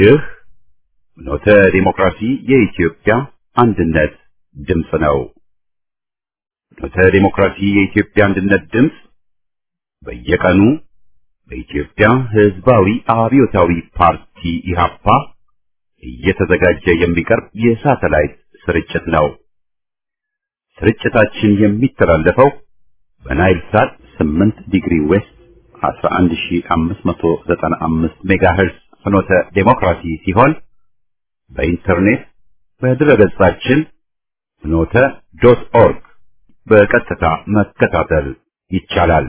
ይህ ኖተ ዲሞክራሲ የኢትዮጵያ አንድነት ድምፅ ነው። ኖተ ዲሞክራሲ የኢትዮጵያ አንድነት ድምፅ በየቀኑ በኢትዮጵያ ሕዝባዊ አብዮታዊ ፓርቲ ኢህአፓ እየተዘጋጀ የሚቀርብ የሳተላይት ስርጭት ነው። ስርጭታችን የሚተላለፈው በናይል ሳት 8 ዲግሪ ዌስት 11595 ሜጋሄርዝ ፍኖተ ዴሞክራሲ ሲሆን በኢንተርኔት በድረገጻችን ፍኖተ ዶት ኦርግ በቀጥታ መከታተል ይቻላል።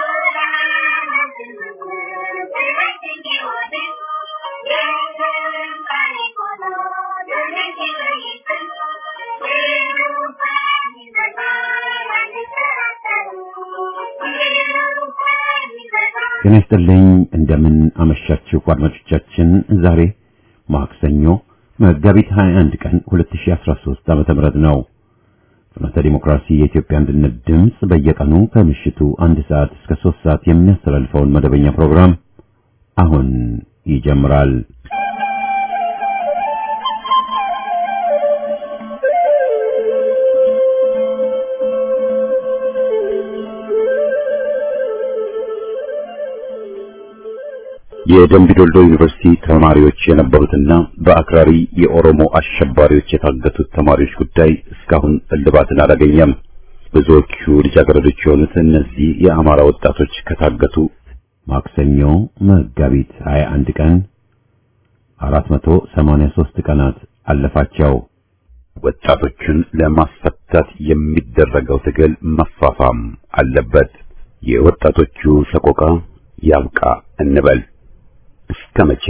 ጤና ይስጥልኝ። እንደምን አመሻችሁ አድማጮቻችን። ዛሬ ማክሰኞ መጋቢት 21 ቀን 2013 ዓመተ ምህረት ነው። ፍኖተ ዲሞክራሲ የኢትዮጵያ አንድነት ድምፅ በየቀኑ ከምሽቱ አንድ ሰዓት እስከ 3 ሰዓት የሚያስተላልፈውን መደበኛ ፕሮግራም አሁን ይጀምራል። የደምቢዶልዶ ዩኒቨርሲቲ ተማሪዎች የነበሩትና በአክራሪ የኦሮሞ አሸባሪዎች የታገቱት ተማሪዎች ጉዳይ እስካሁን እልባትን አላገኘም። ብዙዎቹ ልጃገረዶች የሆኑት እነዚህ የአማራ ወጣቶች ከታገቱ ማክሰኞ መጋቢት 21 ቀን 483 ቀናት አለፋቸው። ወጣቶቹን ለማስፈታት የሚደረገው ትግል መፋፋም አለበት። የወጣቶቹ ሰቆቃ ያብቃ እንበል። እስከ መቼ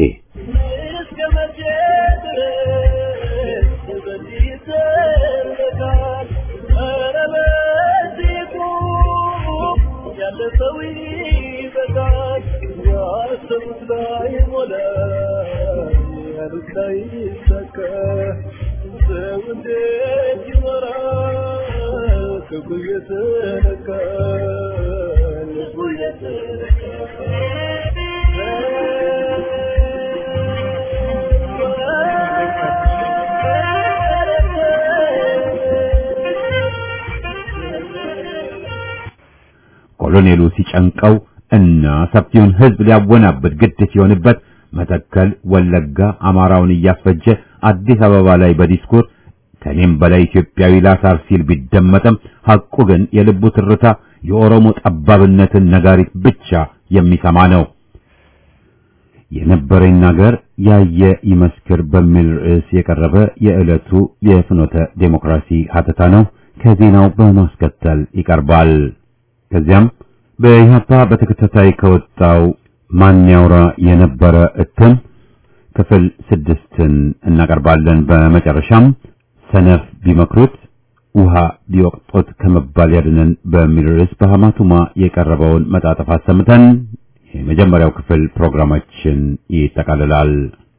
ኮሎኔሉ ሲጨንቀው እና ሰፊውን ሕዝብ ሊያወናብድ ግድ ሲሆንበት መተከል፣ ወለጋ አማራውን እያስፈጀ አዲስ አበባ ላይ በዲስኩር ከኔም በላይ ኢትዮጵያዊ ላሳር ሲል ቢደመጥም ሐቁ ግን የልቡ ትርታ የኦሮሞ ጠባብነትን ነጋሪት ብቻ የሚሰማ ነው። የነበረኝ ነገር ያየ ይመስክር በሚል ርዕስ የቀረበ የዕለቱ የፍኖተ ዴሞክራሲ ሀተታ ነው። ከዜናው በማስከተል ይቀርባል። ከዚያም በኢህአፓ በተከታታይ ከወጣው ማን ያውራ የነበረ እትም ክፍል ስድስትን እናቀርባለን። በመጨረሻም ሰነፍ ቢመክሩት ውሃ ቢወቅጡት ከመባል ያድነን በሚል ርዕስ በሐማቱማ የቀረበውን መጣጥፍ አሰምተን የመጀመሪያው ክፍል ፕሮግራማችን ይጠቃልላል።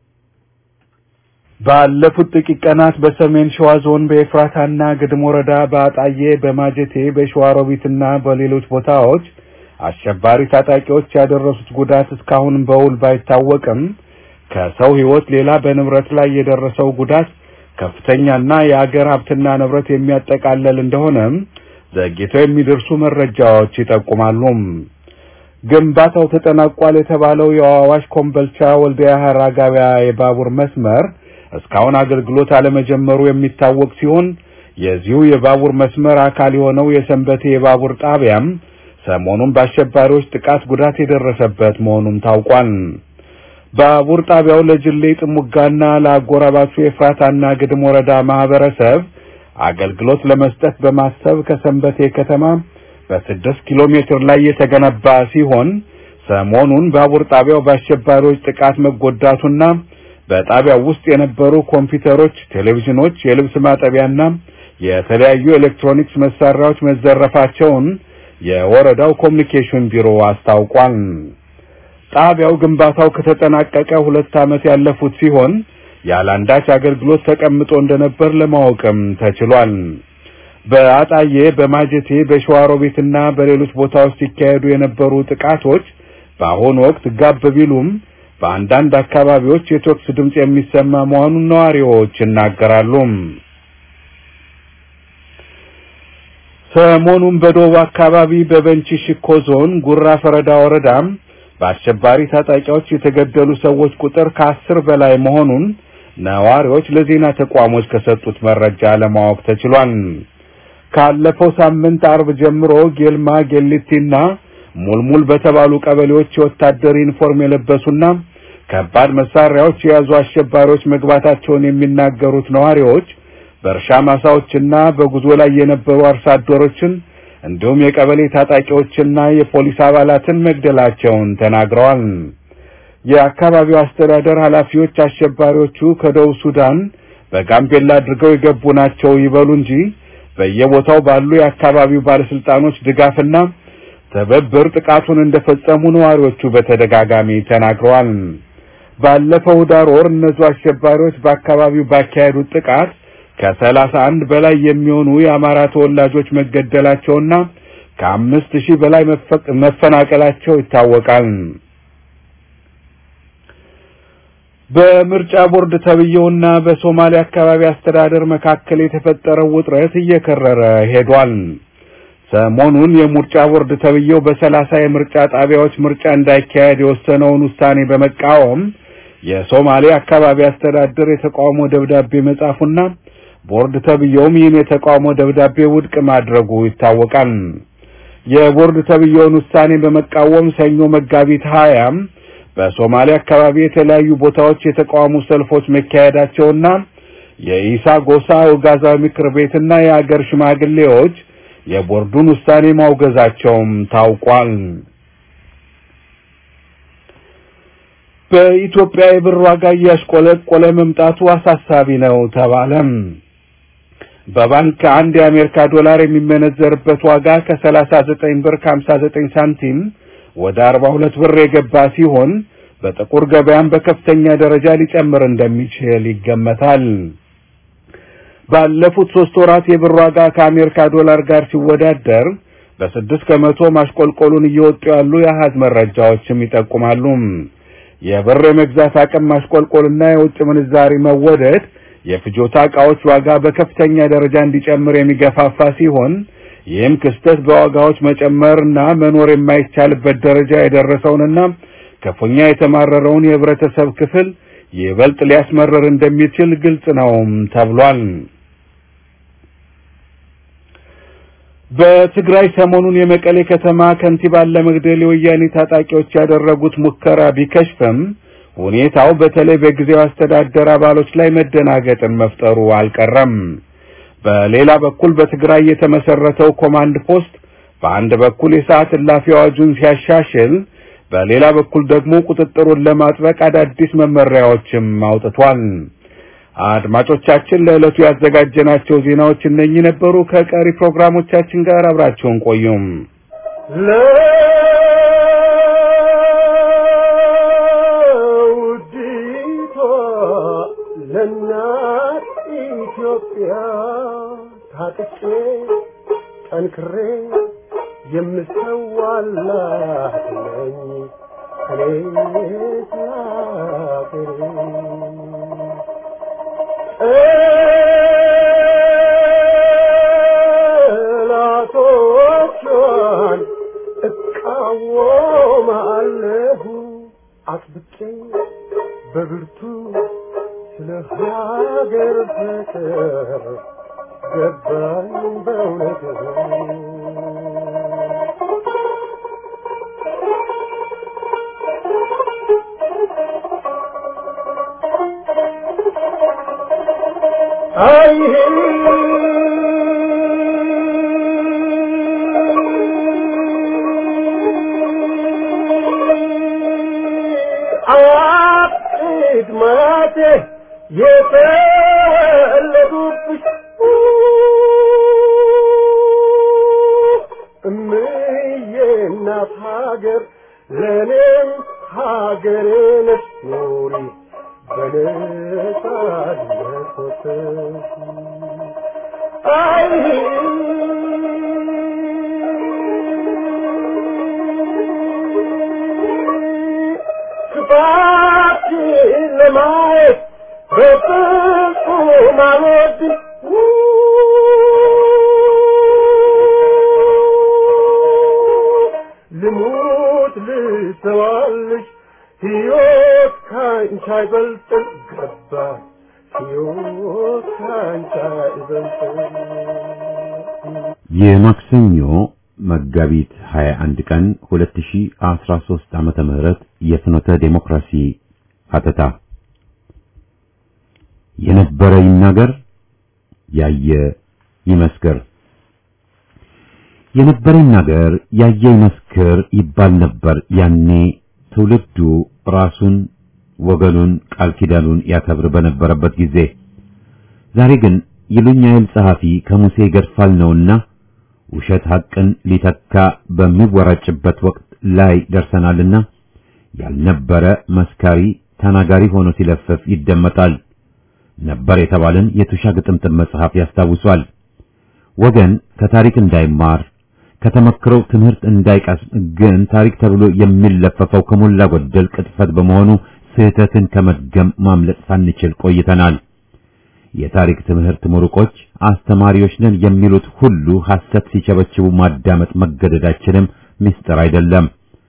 ባለፉት ጥቂት ቀናት በሰሜን ሸዋ ዞን በኤፍራታና ግድም ወረዳ በአጣዬ፣ በማጀቴ፣ በሸዋሮቢትና በሌሎች ቦታዎች አሸባሪ ታጣቂዎች ያደረሱት ጉዳት እስካሁን በውል ባይታወቅም ከሰው ሕይወት ሌላ በንብረት ላይ የደረሰው ጉዳት ከፍተኛና የአገር ሀብትና ንብረት የሚያጠቃልል እንደሆነም ዘግይተው የሚደርሱ መረጃዎች ይጠቁማሉ። ግንባታው ተጠናቋል የተባለው የአዋሽ ኮምበልቻ ወልዲያ ሐራ ገበያ የባቡር መስመር እስካሁን አገልግሎት አለመጀመሩ የሚታወቅ ሲሆን የዚሁ የባቡር መስመር አካል የሆነው የሰንበቴ የባቡር ጣቢያም ሰሞኑን በአሸባሪዎች ጥቃት ጉዳት የደረሰበት መሆኑም ታውቋል። ባቡር ጣቢያው ለጅሌ ጥሙጋና ለአጎራባቹ የፍራታና ግድም ወረዳ ማህበረሰብ አገልግሎት ለመስጠት በማሰብ ከሰንበቴ ከተማ በስድስት ኪሎ ሜትር ላይ የተገነባ ሲሆን ሰሞኑን ባቡር ጣቢያው በአሸባሪዎች ጥቃት መጎዳቱና በጣቢያው ውስጥ የነበሩ ኮምፒውተሮች፣ ቴሌቪዥኖች፣ የልብስ ማጠቢያና የተለያዩ ኤሌክትሮኒክስ መሳሪያዎች መዘረፋቸውን የወረዳው ኮሚኒኬሽን ቢሮ አስታውቋል። ጣቢያው ግንባታው ከተጠናቀቀ ሁለት ዓመት ያለፉት ሲሆን ያለአንዳች አገልግሎት ተቀምጦ እንደነበር ለማወቅም ተችሏል። በአጣዬ፣ በማጀቴ፣ በሸዋሮቤትና በሌሎች ቦታዎች ሲካሄዱ የነበሩ ጥቃቶች በአሁኑ ወቅት ጋብ ቢሉም በአንዳንድ አካባቢዎች የተኩስ ድምፅ የሚሰማ መሆኑን ነዋሪዎች ይናገራሉ። ሰሞኑን በደቡብ አካባቢ በበንቺ ሽኮ ዞን ጉራ ፈረዳ ወረዳም በአሸባሪ ታጣቂዎች የተገደሉ ሰዎች ቁጥር ከአስር በላይ መሆኑን ነዋሪዎች ለዜና ተቋሞች ከሰጡት መረጃ ለማወቅ ተችሏል። ካለፈው ሳምንት አርብ ጀምሮ ጌልማ ጌሊቲና ሙልሙል በተባሉ ቀበሌዎች የወታደር ዩኒፎርም የለበሱና ከባድ መሳሪያዎች የያዙ አሸባሪዎች መግባታቸውን የሚናገሩት ነዋሪዎች በእርሻ ማሳዎችና በጉዞ ላይ የነበሩ አርሶ አደሮችን እንዲሁም የቀበሌ ታጣቂዎችና የፖሊስ አባላትን መግደላቸውን ተናግረዋል። የአካባቢው አስተዳደር ኃላፊዎች አሸባሪዎቹ ከደቡብ ሱዳን በጋምቤላ አድርገው የገቡ ናቸው ይበሉ እንጂ በየቦታው ባሉ የአካባቢው ባለስልጣኖች ድጋፍና ትብብር ጥቃቱን እንደፈጸሙ ነዋሪዎቹ በተደጋጋሚ ተናግረዋል። ባለፈው ዳር ወር እነዚሁ አሸባሪዎች በአካባቢው ባካሄዱት ጥቃት ከሰላሳ አንድ በላይ የሚሆኑ የአማራ ተወላጆች መገደላቸውና ከአምስት ሺህ በላይ መፈናቀላቸው ይታወቃል። በምርጫ ቦርድ ተብዬውና በሶማሌ አካባቢ አስተዳደር መካከል የተፈጠረው ውጥረት እየከረረ ሄዷል። ሰሞኑን የምርጫ ቦርድ ተብዬው በሰላሳ የምርጫ ጣቢያዎች ምርጫ እንዳይካሄድ የወሰነውን ውሳኔ በመቃወም የሶማሌ አካባቢ አስተዳደር የተቃውሞ ደብዳቤ መጻፉና ቦርድ ተብዬውም ይህን የተቃውሞ ደብዳቤ ውድቅ ማድረጉ ይታወቃል። የቦርድ ተብዬውን ውሳኔ በመቃወም ሰኞ መጋቢት ሀያም በሶማሌ አካባቢ የተለያዩ ቦታዎች የተቃውሞ ሰልፎች መካሄዳቸውና የኢሳ ጎሳ ኡጋዛ ምክር ቤትና የአገር ሽማግሌዎች የቦርዱን ውሳኔ ማውገዛቸውም ታውቋል። በኢትዮጵያ የብር ዋጋ እያሽቆለቆለ መምጣቱ አሳሳቢ ነው ተባለም። በባንክ አንድ የአሜሪካ ዶላር የሚመነዘርበት ዋጋ ከ39 ብር ከ59 ሳንቲም ወደ 42 ብር የገባ ሲሆን በጥቁር ገበያም በከፍተኛ ደረጃ ሊጨምር እንደሚችል ይገመታል። ባለፉት ሶስት ወራት የብር ዋጋ ከአሜሪካ ዶላር ጋር ሲወዳደር በስድስት ከመቶ ማሽቆልቆሉን እየወጡ ያሉ የአሃዝ መረጃዎችም ይጠቁማሉ። የብር የመግዛት አቅም ማሽቆልቆልና የውጭ ምንዛሪ መወደድ የፍጆታ ዕቃዎች ዋጋ በከፍተኛ ደረጃ እንዲጨምር የሚገፋፋ ሲሆን ይህም ክስተት በዋጋዎች መጨመርና መኖር የማይቻልበት ደረጃ የደረሰውንና ክፉኛ የተማረረውን የህብረተሰብ ክፍል ይበልጥ ሊያስመረር እንደሚችል ግልጽ ነውም ተብሏል። በትግራይ ሰሞኑን የመቀሌ ከተማ ከንቲባን ለመግደል የወያኔ ታጣቂዎች ያደረጉት ሙከራ ቢከሽፍም ሁኔታው በተለይ በጊዜው አስተዳደር አባሎች ላይ መደናገጥን መፍጠሩ አልቀረም። በሌላ በኩል በትግራይ የተመሰረተው ኮማንድ ፖስት በአንድ በኩል የሰዓት እላፊ አዋጁን ሲያሻሽል፣ በሌላ በኩል ደግሞ ቁጥጥሩን ለማጥበቅ አዳዲስ መመሪያዎችም አውጥቷል። አድማጮቻችን ለዕለቱ ያዘጋጀናቸው ዜናዎች እነኚህ ነበሩ። ከቀሪ ፕሮግራሞቻችን ጋር አብራችሁን ቆዩም። ለውዲቷ ለእናት ኢትዮጵያ ታጥቄ ጠንክሬ የምሰዋላት ነኝ እኔ ስላገሬ ጠላቶቿን እቃወማለሁ አጥብቄ በብርቱ ስለ ሀገር ፍቅር ገባኝ በእውነቱ አይ አያቅድ ማቴ የተወለዱብሽ እምዬ እናት ሀገር ለእኔም ሀገሬ ነሽ ኑሪ በነጻነት ወጥተሽ አይ ክፋ ማየት በፍጹም አልወድም ልሙት ልሰዋልሽ ሕይወት ካንቺ አይበልጥም ገባኝ ሕይወት ካንቺ አይበልጥም የማክሰኞ መጋቢት 21 ቀን 2013 ዓመተ ምህረት የፍኖተ ዴሞክራሲ ሀተታ የነበረ ይናገር ያየ ይመስክር የነበረ ይናገር ያየ ይመስክር ይባል ነበር ያኔ ትውልዱ ራሱን ወገኑን ቃል ኪዳኑን ያከብር በነበረበት ጊዜ ዛሬ ግን ይሉኝ አይል ጸሐፊ ከሙሴ ይገድፋል ነውና ውሸት ሐቅን ሊተካ በሚወራጭበት ወቅት ላይ ደርሰናልና ያልነበረ መስካሪ ተናጋሪ ሆኖ ሲለፍፍ ይደመጣል። ነበር የተባለን የቱሻ ግጥምጥም መጽሐፍ ያስታውሷል። ወገን ከታሪክ እንዳይማር ከተመክረው ትምህርት እንዳይቀስም ግን ታሪክ ተብሎ የሚለፈፈው ከሞላ ጎደል ቅጥፈት በመሆኑ ስህተትን ከመድገም ማምለጥ ሳንችል ቆይተናል። የታሪክ ትምህርት ምሩቆች አስተማሪዎች ነን የሚሉት ሁሉ ሐሰት ሲቸበችቡ ማዳመጥ መገደዳችንም ምስጢር አይደለም።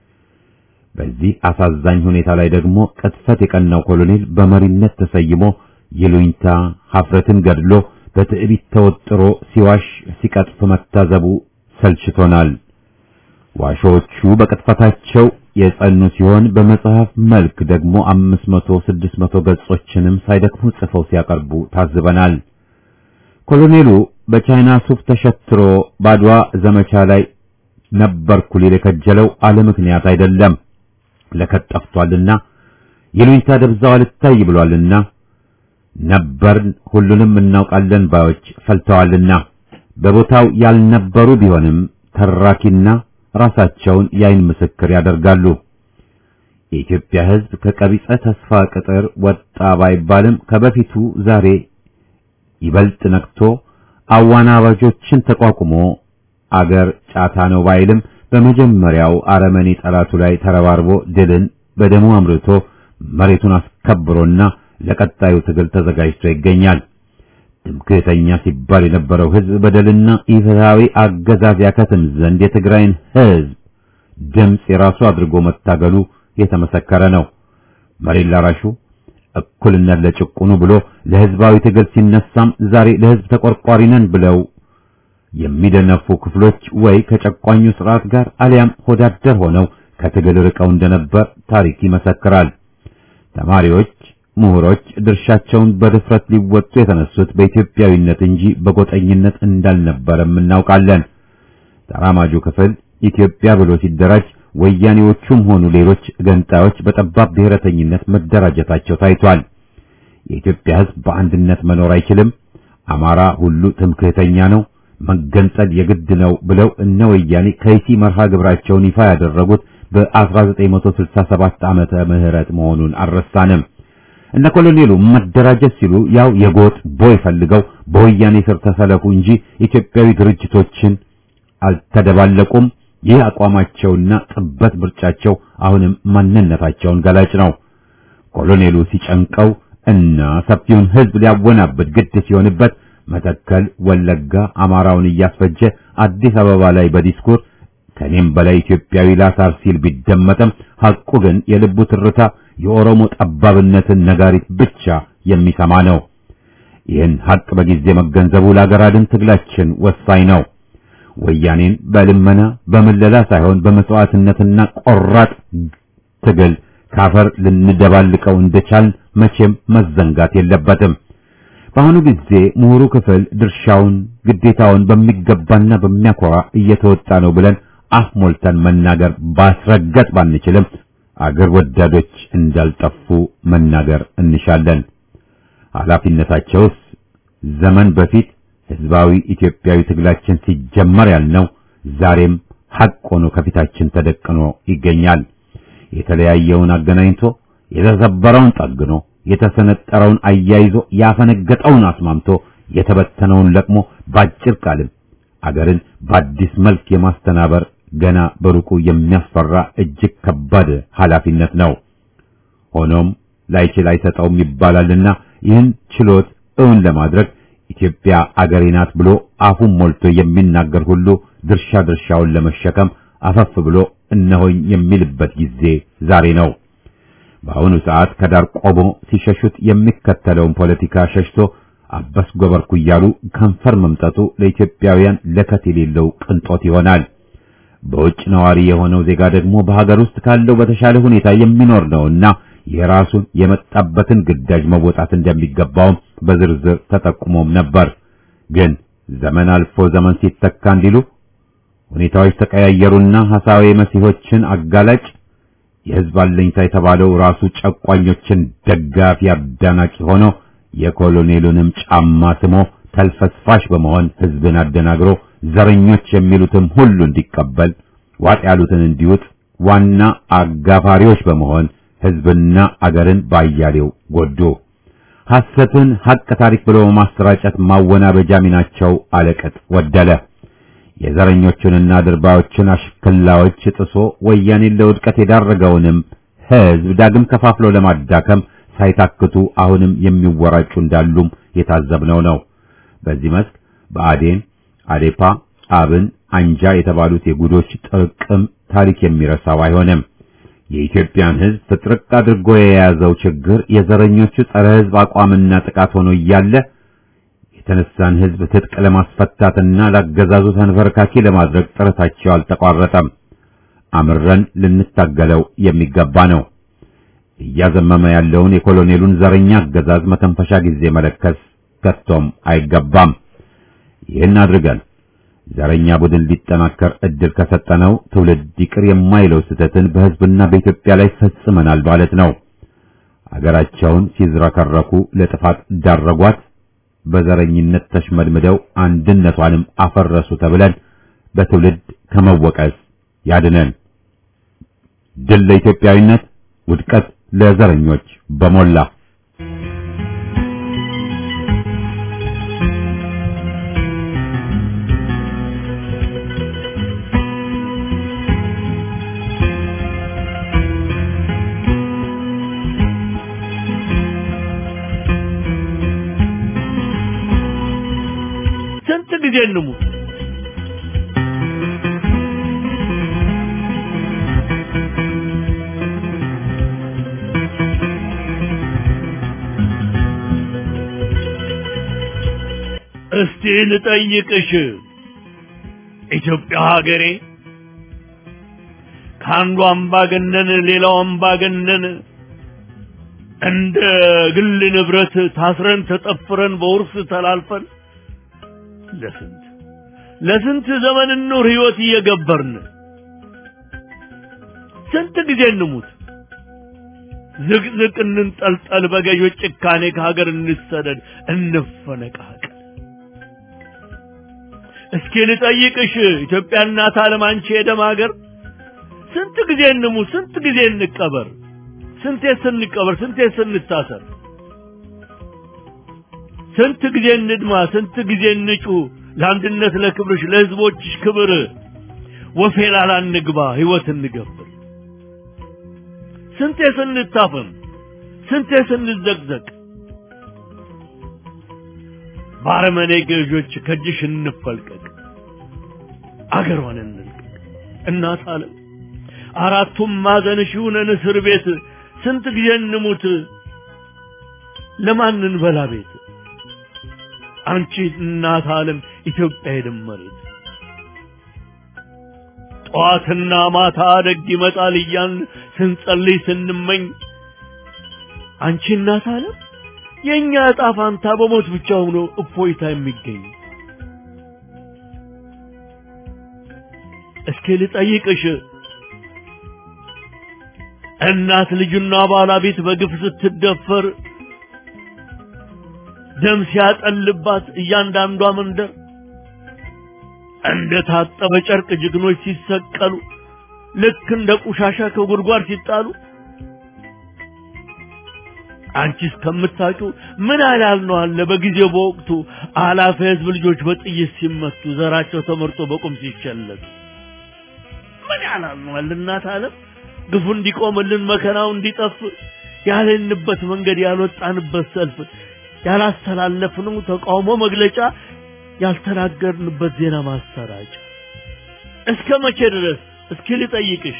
በዚህ አሳዛኝ ሁኔታ ላይ ደግሞ ቅጥፈት የቀናው ኮሎኔል በመሪነት ተሰይሞ ይሉኝታ ሀፍረትን ገድሎ በትዕቢት ተወጥሮ ሲዋሽ ሲቀጥፍ መታዘቡ ሰልችቶናል። ዋሾቹ በቅጥፈታቸው የጸኑ ሲሆን በመጽሐፍ መልክ ደግሞ አምስት መቶ ስድስት መቶ ገጾችንም ሳይደክሙ ጽፈው ሲያቀርቡ ታዝበናል። ኮሎኔሉ በቻይና ሱፍ ተሸትሮ ባድዋ ዘመቻ ላይ ነበርኩ ሊል የከጀለው አለ ምክንያት አይደለም። ለከት ጠፍቷልና ይሉኝታ ደብዛው አልታይ ብሏልና ነበርን ሁሉንም እናውቃለን ባዮች ፈልተዋልና በቦታው ያልነበሩ ቢሆንም ተራኪና ራሳቸውን የአይን ምስክር ያደርጋሉ። የኢትዮጵያ ሕዝብ ከቀቢጸ ተስፋ ቅጥር ወጣ ባይባልም ከበፊቱ ዛሬ ይበልጥ ነቅቶ አዋናባጆችን ተቋቁሞ አገር ጫታ ነው ባይልም በመጀመሪያው አረመኔ ጠላቱ ላይ ተረባርቦ ድልን በደሙ አምርቶ መሬቱን አስከብሮና ለቀጣዩ ትግል ተዘጋጅቶ ይገኛል። ትምክህተኛ ሲባል የነበረው ሕዝብ በደልና ኢፍትሐዊ አገዛዝ ያከትም ዘንድ የትግራይን ሕዝብ ድምፅ የራሱ አድርጎ መታገሉ የተመሰከረ ነው። መሬት ላራሹ እኩልነት ለጭቁኑ ብሎ ለሕዝባዊ ትግል ሲነሳም ዛሬ ለሕዝብ ተቆርቋሪ ነን ብለው የሚደነፉ ክፍሎች ወይ ከጨቋኙ ስርዓት ጋር አሊያም ሆዳደር ሆነው ከትግል ርቀው እንደነበር ታሪክ ይመሰክራል። ተማሪዎች፣ ምሁሮች ድርሻቸውን በድፍረት ሊወጡ የተነሱት በኢትዮጵያዊነት እንጂ በጎጠኝነት እንዳልነበረም እናውቃለን። ተራማጁ ክፍል ኢትዮጵያ ብሎ ሲደራጅ ወያኔዎቹም ሆኑ ሌሎች ገንጣዮች በጠባብ ብሔረተኝነት መደራጀታቸው ታይቷል። የኢትዮጵያ ሕዝብ በአንድነት መኖር አይችልም፣ አማራ ሁሉ ትምክህተኛ ነው፣ መገንጠል የግድ ነው ብለው እነ ወያኔ ከይሲ መርሃ ግብራቸውን ይፋ ያደረጉት በ1967 ዓመተ ምህረት መሆኑን አልረሳንም። እነ ኮሎኔሉ መደራጀት ሲሉ ያው የጎጥ ቦይ ፈልገው በወያኔ ስር ተሰለፉ እንጂ ኢትዮጵያዊ ድርጅቶችን አልተደባለቁም። ይህ አቋማቸውና ጥበት ምርጫቸው አሁንም ማንነታቸውን ገላጭ ነው። ኮሎኔሉ ሲጨንቀው እና ሰፊውን ሕዝብ ሊያወናብድ ግድ ሲሆንበት መተከል፣ ወለጋ አማራውን እያስፈጀ አዲስ አበባ ላይ በዲስኩር ከኔም በላይ ኢትዮጵያዊ ላሳር ሲል ቢደመጥም ሐቁ ግን የልቡ ትርታ የኦሮሞ ጠባብነትን ነጋሪት ብቻ የሚሰማ ነው። ይህን ሐቅ በጊዜ መገንዘቡ ለአገር አድን ትግላችን ወሳኝ ነው። ወያኔን በልመና በምለላ ሳይሆን በመስዋዕትነትና ቆራጥ ትግል ካፈር ልንደባልቀው እንደቻልን መቼም መዘንጋት የለበትም። በአሁኑ ጊዜ ምሁሩ ክፍል ድርሻውን ግዴታውን በሚገባና በሚያኮራ እየተወጣ ነው ብለን አፍ ሞልተን መናገር ባስረገጥ ባንችልም አገር ወዳዶች እንዳልጠፉ መናገር እንሻለን። ኃላፊነታቸውስ ዘመን በፊት ህዝባዊ ኢትዮጵያዊ ትግላችን ሲጀመር ያልነው ዛሬም ሐቅ ሆኖ ከፊታችን ተደቅኖ ይገኛል። የተለያየውን አገናኝቶ የተሰበረውን ጠግኖ የተሰነጠረውን አያይዞ ያፈነገጠውን አስማምቶ የተበተነውን ለቅሞ ባጭር ቃልም አገርን በአዲስ መልክ የማስተናበር ገና በሩቁ የሚያስፈራ እጅግ ከባድ ኃላፊነት ነው። ሆኖም ላይችል አይሰጠውም ይባላልና ይህን ችሎት እውን ለማድረግ ኢትዮጵያ አገሬ ናት ብሎ አፉን ሞልቶ የሚናገር ሁሉ ድርሻ ድርሻውን ለመሸከም አፈፍ ብሎ እነሆኝ የሚልበት ጊዜ ዛሬ ነው። በአሁኑ ሰዓት ከዳር ቆሞ ሲሸሹት የሚከተለውን ፖለቲካ ሸሽቶ አበስ ጎበርኩ እያሉ ከንፈር መምጠጡ ለኢትዮጵያውያን ለከት የሌለው ቅንጦት ይሆናል። በውጭ ነዋሪ የሆነው ዜጋ ደግሞ በሀገር ውስጥ ካለው በተሻለ ሁኔታ የሚኖር ነውና የራሱን የመጣበትን ግዳጅ መወጣት እንደሚገባውም በዝርዝር ተጠቁሞም ነበር። ግን ዘመን አልፎ ዘመን ሲተካ እንዲሉ ሁኔታዎች ተቀያየሩና ሐሳዊ መሲሆችን አጋላጭ የሕዝብ አለኝታ የተባለው ራሱ ጨቋኞችን ደጋፊ አዳናቂ ሆኖ የኮሎኔሉንም ጫማ ስሞ ተልፈስፋሽ በመሆን ሕዝብን አደናግሮ ዘረኞች የሚሉትም ሁሉ እንዲቀበል ዋጥ ያሉትን እንዲውጥ ዋና አጋፋሪዎች በመሆን ሕዝብና አገርን ባያሌው ጎዱ። ሐሰትን ሐቅ ታሪክ ብሎ ማሰራጨት ማወናበጃ ሚናቸው አለቅጥ ወደለ። የዘረኞቹንና ድርባዮችን አሽክላዎች ጥሶ ወያኔን ለውድቀት የዳረገውንም ሕዝብ ዳግም ከፋፍሎ ለማዳከም ሳይታክቱ አሁንም የሚወራጩ እንዳሉም የታዘብነው ነው። በዚህ መስክ በአዴን፣ አዴፓ፣ አብን፣ አንጃ የተባሉት የጉዶች ጥርቅም ታሪክ የሚረሳው አይሆንም። የኢትዮጵያን ሕዝብ ፍጥርቅ አድርጎ የያዘው ችግር የዘረኞቹ ጸረ ሕዝብ አቋምና ጥቃት ሆኖ እያለ የተነሳን ሕዝብ ትጥቅ ለማስፈታትና ላገዛዙ ተንበርካኪ ለማድረግ ጥረታቸው አልተቋረጠም። አምረን ልንታገለው የሚገባ ነው። እያዘመመ ያለውን የኮሎኔሉን ዘረኛ አገዛዝ መተንፈሻ ጊዜ መለከስ ከቶም አይገባም። ይህን አድርገን ዘረኛ ቡድን ሊጠናከር እድል ከሰጠነው ትውልድ ይቅር የማይለው ስህተትን በሕዝብና በኢትዮጵያ ላይ ፈጽመናል ማለት ነው። አገራቸውን ሲዝረከረኩ ለጥፋት ዳረጓት። በዘረኝነት ተሽመድምደው አንድነቷንም አፈረሱ ተብለን በትውልድ ከመወቀስ ያድነን። ድል ለኢትዮጵያዊነት፣ ውድቀት ለዘረኞች በሞላ ስንት ጊዜ እንሙት? እስቲ ልጠይቅሽ ኢትዮጵያ ሀገሬ ከአንዱ አምባገነን ሌላው አምባገነን እንደ ግል ንብረት ታስረን ተጠፍረን በውርስ ተላልፈን ለስንት ለስንት ዘመን ኑር ህይወት እየገበርን ስንት ጊዜ እንሙት ዝቅዝቅ እንንጠልጠል በገዦች ጭካኔ ከሀገር እንሰደድ እንፈነቃቀል እስኪ ልጠይቅሽ ኢትዮጵያ እናት ዓለም አንቺ የደም ሀገር ስንት ጊዜ እንሙት ስንት ጊዜ እንቀበር ስንቴ ስንቀበር ስንቴ ስንታሰር ስንት ጊዜ እንድማ ስንት ጊዜ እንጩ ለአንድነት ለክብርሽ ለህዝቦችሽ ክብር ወፌላላ እንግባ ህይወት እንገብር ስንቴ ስንታፈን ስንቴ ስንዘቅዘቅ ባረመኔ ገዦች ከእጅሽ እንፈልቀቅ አገሯን እንልቀቅ እናት አለም አራቱም ማዕዘንሽ ይሁነን እስር ቤት ስንት ጊዜ እንሙት ለማን እንበላ ቤት አንቺ እናት ዓለም ኢትዮጵያ የደም መሬት ጠዋትና ማታ ደግ ይመጣል እያን ስንጸልይ ስንመኝ አንቺ እናት ዓለም የእኛ ዕጣ ፋንታ በሞት ብቻ ሆኖ እፎይታ የሚገኝ እስኪ ልጠይቅሽ እናት ልጁና ባለቤት በግፍ ስትደፈር ደም ሲያጠልባት እያንዳንዷ መንደር እንደ ታጠበ ጨርቅ ጀግኖች ሲሰቀሉ ልክ እንደ ቆሻሻ ከጉድጓድ ሲጣሉ አንቺ እስከምታውቂው ምን ያህል ነው አለ በጊዜው በወቅቱ አላፊ ህዝብ ልጆች በጥይት ሲመቱ ዘራቸው ተመርጦ በቁም ሲሸለቱ ምን ያህል ነው አለ እናት ዓለም ግፉ እንዲቆምልን መከራው እንዲጠፍ ያለንበት መንገድ ያልወጣንበት ሰልፍ ያላስተላለፍነው ተቃውሞ መግለጫ ያልተናገርንበት ዜና ማሰራጫ እስከ መቼ ድረስ እስኪ ልጠይቅሽ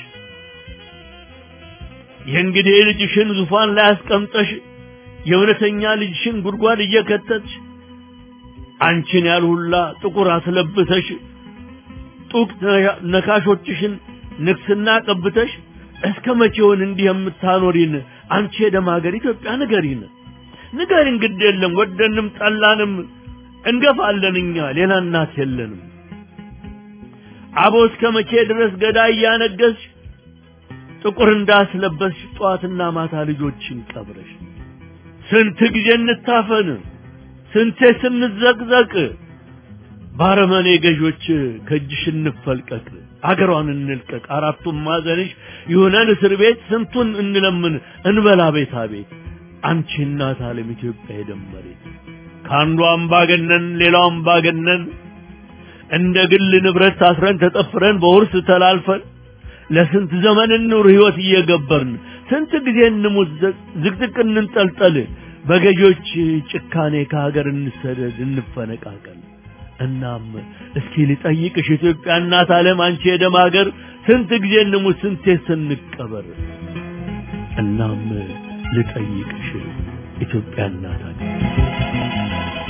የእንግዲህ ልጅሽን ዙፋን ላይ አስቀምጠሽ የእውነተኛ ልጅሽን ጉድጓድ እየከተትሽ አንቺን ያልሁላ ጥቁር አስለብሰሽ ጡቅ ነካሾችሽን ንግስና ቀብተሽ እስከ መቼውን እንዲህ የምታኖሪን አንቺ የደም ሀገር ኢትዮጵያ ንገሪን ንገሪን ግድ የለም ወደንም ጠላንም እንገፋለን እኛ ሌላ እናት የለንም አቦ እስከ መቼ ድረስ ገዳይ እያነገስሽ ጥቁር እንዳስለበስሽ ጠዋትና ማታ ልጆችን ቀብረሽ ስንት ጊዜ እንታፈን ስንቴ ስንዘቅዘቅ ባረመኔ ገዦች ከእጅሽ እንፈልቀቅ አገሯን እንልቀቅ አራቱም ማዘንሽ ይሁነን እስር ቤት ስንቱን እንለምን እንበላ ቤታ ቤት አንቺ እናት ዓለም ኢትዮጵያ የደመሬት ከአንዱ አምባገነን ሌላው አምባገነን እንደ ግል ንብረት ታስረን ተጠፍረን በውርስ ተላልፈን ለስንት ዘመን እንኑር ህይወት እየገበርን ስንት ጊዜ እንሙት ዝቅዝቅ እንንጠልጠል በገዢዎች ጭካኔ ከሀገር እንሰደድ እንፈነቃቀል እናም እስኪ ልጠይቅሽ ኢትዮጵያ እናት ዓለም አንቺ የደም ሀገር ስንት ጊዜ እንሙት ስንቴ ስንቀበር እናም ልጠይቅሽ ኢትዮጵያ እናት ሀገር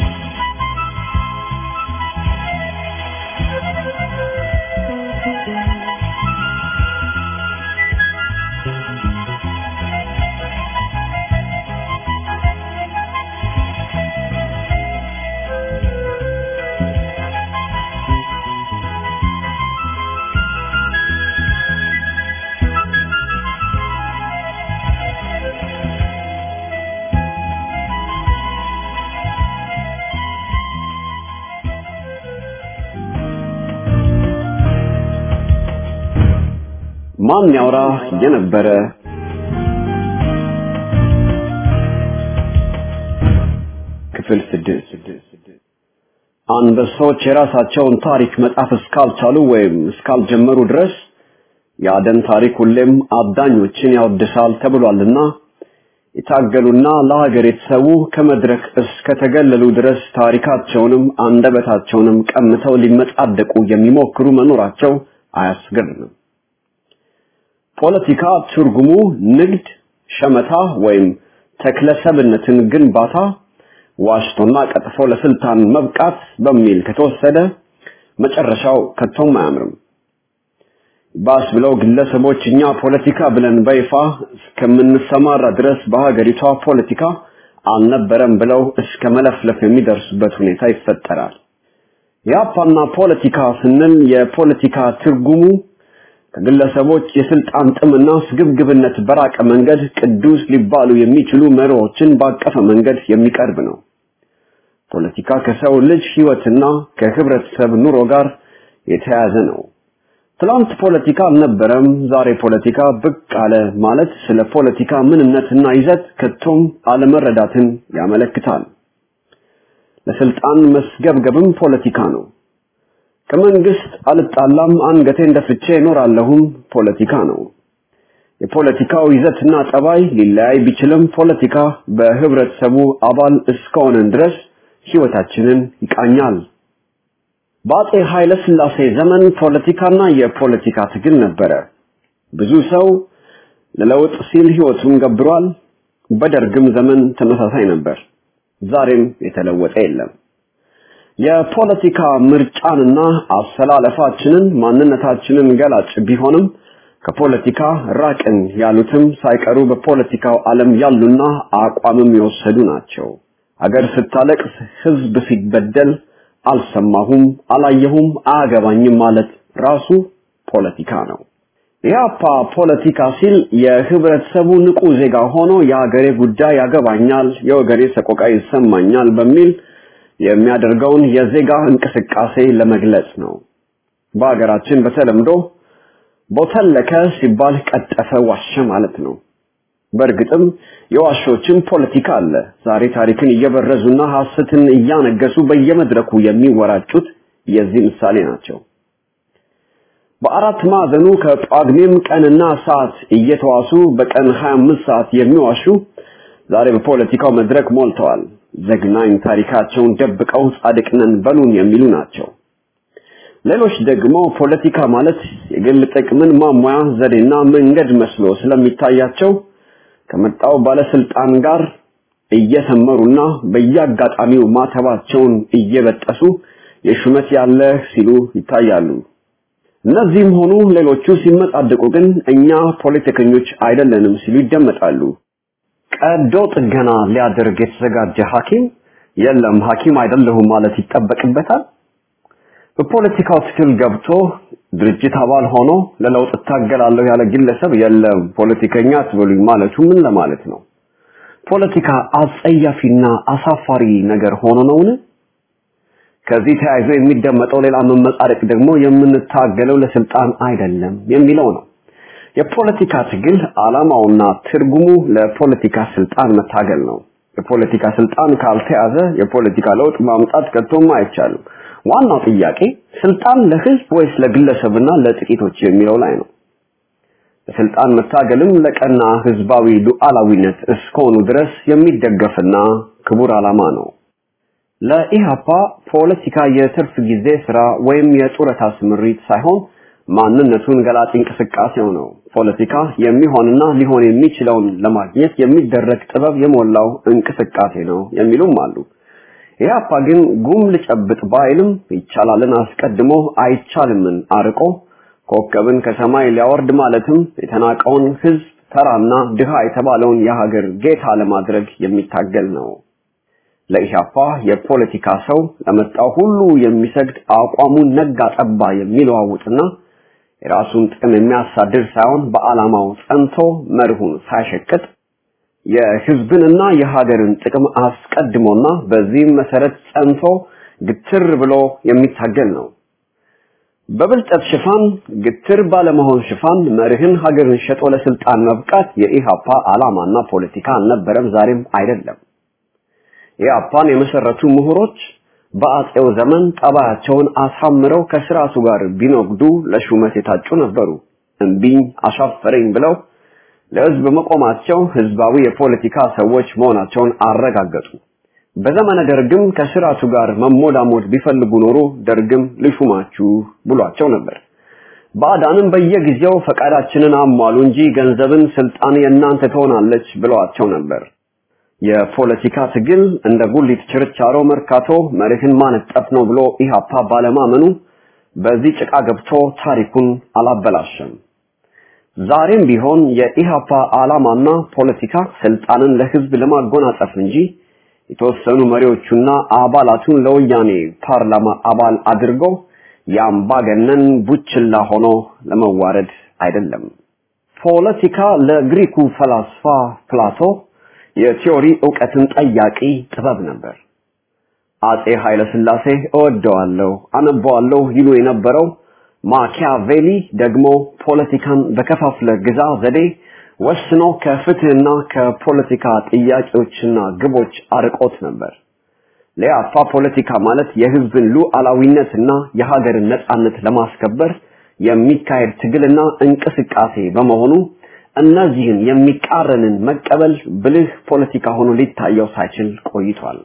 ማን ያውራ የነበረ ክፍል ስድስት አንበሶች የራሳቸውን ታሪክ መጻፍ እስካልቻሉ ወይም እስካልጀመሩ ድረስ የአደን ታሪክ ሁሌም አዳኞችን ያወድሳል ተብሏልና የታገሉና ለሀገር የተሰዉ ከመድረክ እስከተገለሉ ድረስ ታሪካቸውንም አንደበታቸውንም ቀምተው ሊመጻደቁ የሚሞክሩ መኖራቸው አያስገርምም። ፖለቲካ ትርጉሙ ንግድ፣ ሸመታ ወይም ተክለሰብነትን ግንባታ፣ ዋሽቶና ቀጥፎ ለስልጣን መብቃት በሚል ከተወሰደ መጨረሻው ከቶም አያምርም። ባስ ብለው ግለሰቦች እኛ ፖለቲካ ብለን በይፋ እስከምንሰማራ ድረስ በሀገሪቷ ፖለቲካ አልነበረም ብለው እስከ መለፍለፍ የሚደርሱበት ሁኔታ ይፈጠራል። የአፓና ፖለቲካ ስንል የፖለቲካ ትርጉሙ ከግለሰቦች የስልጣን ጥምና ስግብግብነት በራቀ መንገድ ቅዱስ ሊባሉ የሚችሉ መሪዎችን ባቀፈ መንገድ የሚቀርብ ነው። ፖለቲካ ከሰው ልጅ ህይወትና ከህብረተሰብ ኑሮ ጋር የተያያዘ ነው። ትላንት ፖለቲካ አልነበረም፣ ዛሬ ፖለቲካ ብቅ አለ ማለት ስለ ፖለቲካ ምንነትና ይዘት ከቶም አለመረዳትን ያመለክታል። ለስልጣን መስገብገብም ፖለቲካ ነው። ከመንግስት አልጣላም አንገቴን ደፍቼ እኖራለሁም ፖለቲካ ነው። የፖለቲካው ይዘትና ጠባይ ሊለያይ ቢችልም ፖለቲካ በህብረተሰቡ አባል እስከሆነን ድረስ ህይወታችንን ይቃኛል። በአጼ ኃይለ ሥላሴ ዘመን ፖለቲካና የፖለቲካ ትግል ነበረ። ብዙ ሰው ለለውጥ ሲል ህይወቱን ገብሯል። በደርግም ዘመን ተመሳሳይ ነበር። ዛሬም የተለወጠ የለም። የፖለቲካ ምርጫንና አሰላለፋችንን ማንነታችንን ገላጭ ቢሆንም ከፖለቲካ ራቅን ያሉትም ሳይቀሩ በፖለቲካው ዓለም ያሉና አቋምም የወሰዱ ናቸው። አገር ስታለቅስ፣ ህዝብ ሲበደል አልሰማሁም፣ አላየሁም፣ አያገባኝም ማለት ራሱ ፖለቲካ ነው። ኢህአፓ ፖለቲካ ሲል የህብረተሰቡ ንቁ ዜጋ ሆኖ የሀገሬ ጉዳይ ያገባኛል፣ የወገኔ ሰቆቃ ይሰማኛል በሚል የሚያደርገውን የዜጋ እንቅስቃሴ ለመግለጽ ነው። በሀገራችን በተለምዶ ቦተለከ ሲባል ቀጠፈ፣ ዋሸ ማለት ነው። በእርግጥም የዋሾችን ፖለቲካ አለ። ዛሬ ታሪክን እየበረዙና ሐሰትን እያነገሱ በየመድረኩ የሚወራጩት የዚህ ምሳሌ ናቸው። በአራት ማዕዘኑ ከጳጉሜም ቀንና ሰዓት እየተዋሱ በቀን 25 ሰዓት የሚዋሹ ዛሬ በፖለቲካው መድረክ ሞልተዋል። ዘግናኝ ታሪካቸውን ደብቀው ጻድቅ ነን በሉን የሚሉ ናቸው። ሌሎች ደግሞ ፖለቲካ ማለት የግል ጥቅምን ማሟያ ዘዴና መንገድ መስሎ ስለሚታያቸው ከመጣው ባለስልጣን ጋር እየሰመሩና በየአጋጣሚው ማተባቸውን እየበጠሱ የሹመት ያለ ሲሉ ይታያሉ። እነዚህም ሆኑ ሌሎቹ ሲመጻደቁ ግን እኛ ፖለቲከኞች አይደለንም ሲሉ ይደመጣሉ። ቀዶ ጥገና ሊያደርግ የተዘጋጀ ሐኪም የለም ሐኪም አይደለሁም ማለት ይጠበቅበታል። በፖለቲካው ትግል ገብቶ ድርጅት አባል ሆኖ ለለውጥ እታገላለሁ ያለ ግለሰብ የለም ፖለቲከኛ አትበሉኝ ማለቱ ምን ለማለት ነው? ፖለቲካ አጸያፊና አሳፋሪ ነገር ሆኖ ነውን? ከዚህ ተያይዞ የሚደመጠው ሌላ መመጻደቅ ደግሞ የምንታገለው ለስልጣን አይደለም የሚለው ነው። የፖለቲካ ትግል ዓላማውና ትርጉሙ ለፖለቲካ ስልጣን መታገል ነው። የፖለቲካ ስልጣን ካልተያዘ የፖለቲካ ለውጥ ማምጣት ከቶም አይቻልም። ዋናው ጥያቄ ስልጣን ለህዝብ ወይስ ለግለሰብና ለጥቂቶች የሚለው ላይ ነው። ለስልጣን መታገልም ለቀና ህዝባዊ ሉዓላዊነት እስከሆኑ ድረስ የሚደገፍና ክቡር ዓላማ ነው። ለኢሃፓ ፖለቲካ የትርፍ ጊዜ ስራ ወይም የጡረታ ስምሪት ሳይሆን ማንነቱን ገላጭ እንቅስቃሴው ነው። ፖለቲካ የሚሆንና ሊሆን የሚችለውን ለማግኘት የሚደረግ ጥበብ የሞላው እንቅስቃሴ ነው የሚሉም አሉ። ኢህአፓ ግን ጉም ልጨብጥ ባይልም ይቻላልን አስቀድሞ አይቻልምን አርቆ ኮከብን ከሰማይ ሊያወርድ ማለትም የተናቀውን ህዝብ ተራና ድሃ የተባለውን የሀገር ጌታ ለማድረግ የሚታገል ነው። ለኢህአፓ የፖለቲካ ሰው ለመጣው ሁሉ የሚሰግድ አቋሙን ነጋ ጠባ የሚለዋውጥና የራሱን ጥቅም የሚያሳድር ሳይሆን በዓላማው ጸንቶ መርሁን ሳይሸቅጥ የህዝብንና የሀገርን ጥቅም አስቀድሞና በዚህም መሰረት ጸንቶ ግትር ብሎ የሚታገል ነው። በብልጠት ሽፋን ግትር ባለመሆን ሽፋን መርህን ሀገርን ሸጦ ለስልጣን መብቃት የኢሃፓ ዓላማና ፖለቲካ አልነበረም፣ ዛሬም አይደለም። ኢሃፓን የመሰረቱ ምሁሮች በአጼው ዘመን ጠባያቸውን አሳምረው ከስርዓቱ ጋር ቢነግዱ ለሹመት የታጩ ነበሩ። እምቢኝ አሻፈረኝ ብለው ለህዝብ መቆማቸው ህዝባዊ የፖለቲካ ሰዎች መሆናቸውን አረጋገጡ። በዘመነ ደርግም ከስርዓቱ ጋር መሞዳሞድ ቢፈልጉ ኖሮ ደርግም ልሹማችሁ ብሏቸው ነበር። ባዕዳንም በየጊዜው ፈቃዳችንን አሟሉ እንጂ ገንዘብን ስልጣን የእናንተ ትሆናለች ብለዋቸው ነበር። የፖለቲካ ትግል እንደ ጉሊት ችርቻሮ መርካቶ መሬትን ማነጠፍ ነው ብሎ ኢሃፓ ባለማመኑ በዚህ ጭቃ ገብቶ ታሪኩን አላበላሸም። ዛሬም ቢሆን የኢሃፓ ዓላማና ፖለቲካ ስልጣንን ለህዝብ ለማጎናጸፍ እንጂ የተወሰኑ መሪዎቹና አባላቱን ለወያኔ ፓርላማ አባል አድርገው የአምባገነን ቡችላ ሆኖ ለመዋረድ አይደለም። ፖለቲካ ለግሪኩ ፈላስፋ ፕላቶ የቲዮሪ ዕውቀትን ጠያቂ ጥበብ ነበር። አጼ ኃይለ ሥላሴ እወደዋለሁ፣ አነበዋለሁ ይሉ የነበረው ማኪያቬሊ ደግሞ ፖለቲካን በከፋፍለ ግዛ ዘዴ ወስኖ ከፍትህና ከፖለቲካ ጥያቄዎችና ግቦች አርቆት ነበር። ለያፋ ፖለቲካ ማለት የህዝብን ሉዓላዊነትና የሀገርን ነጻነት ለማስከበር የሚካሄድ ትግልና እንቅስቃሴ በመሆኑ እነዚህን የሚቃረንን መቀበል ብልህ ፖለቲካ ሆኖ ሊታየው ሳይችል ቆይቷል።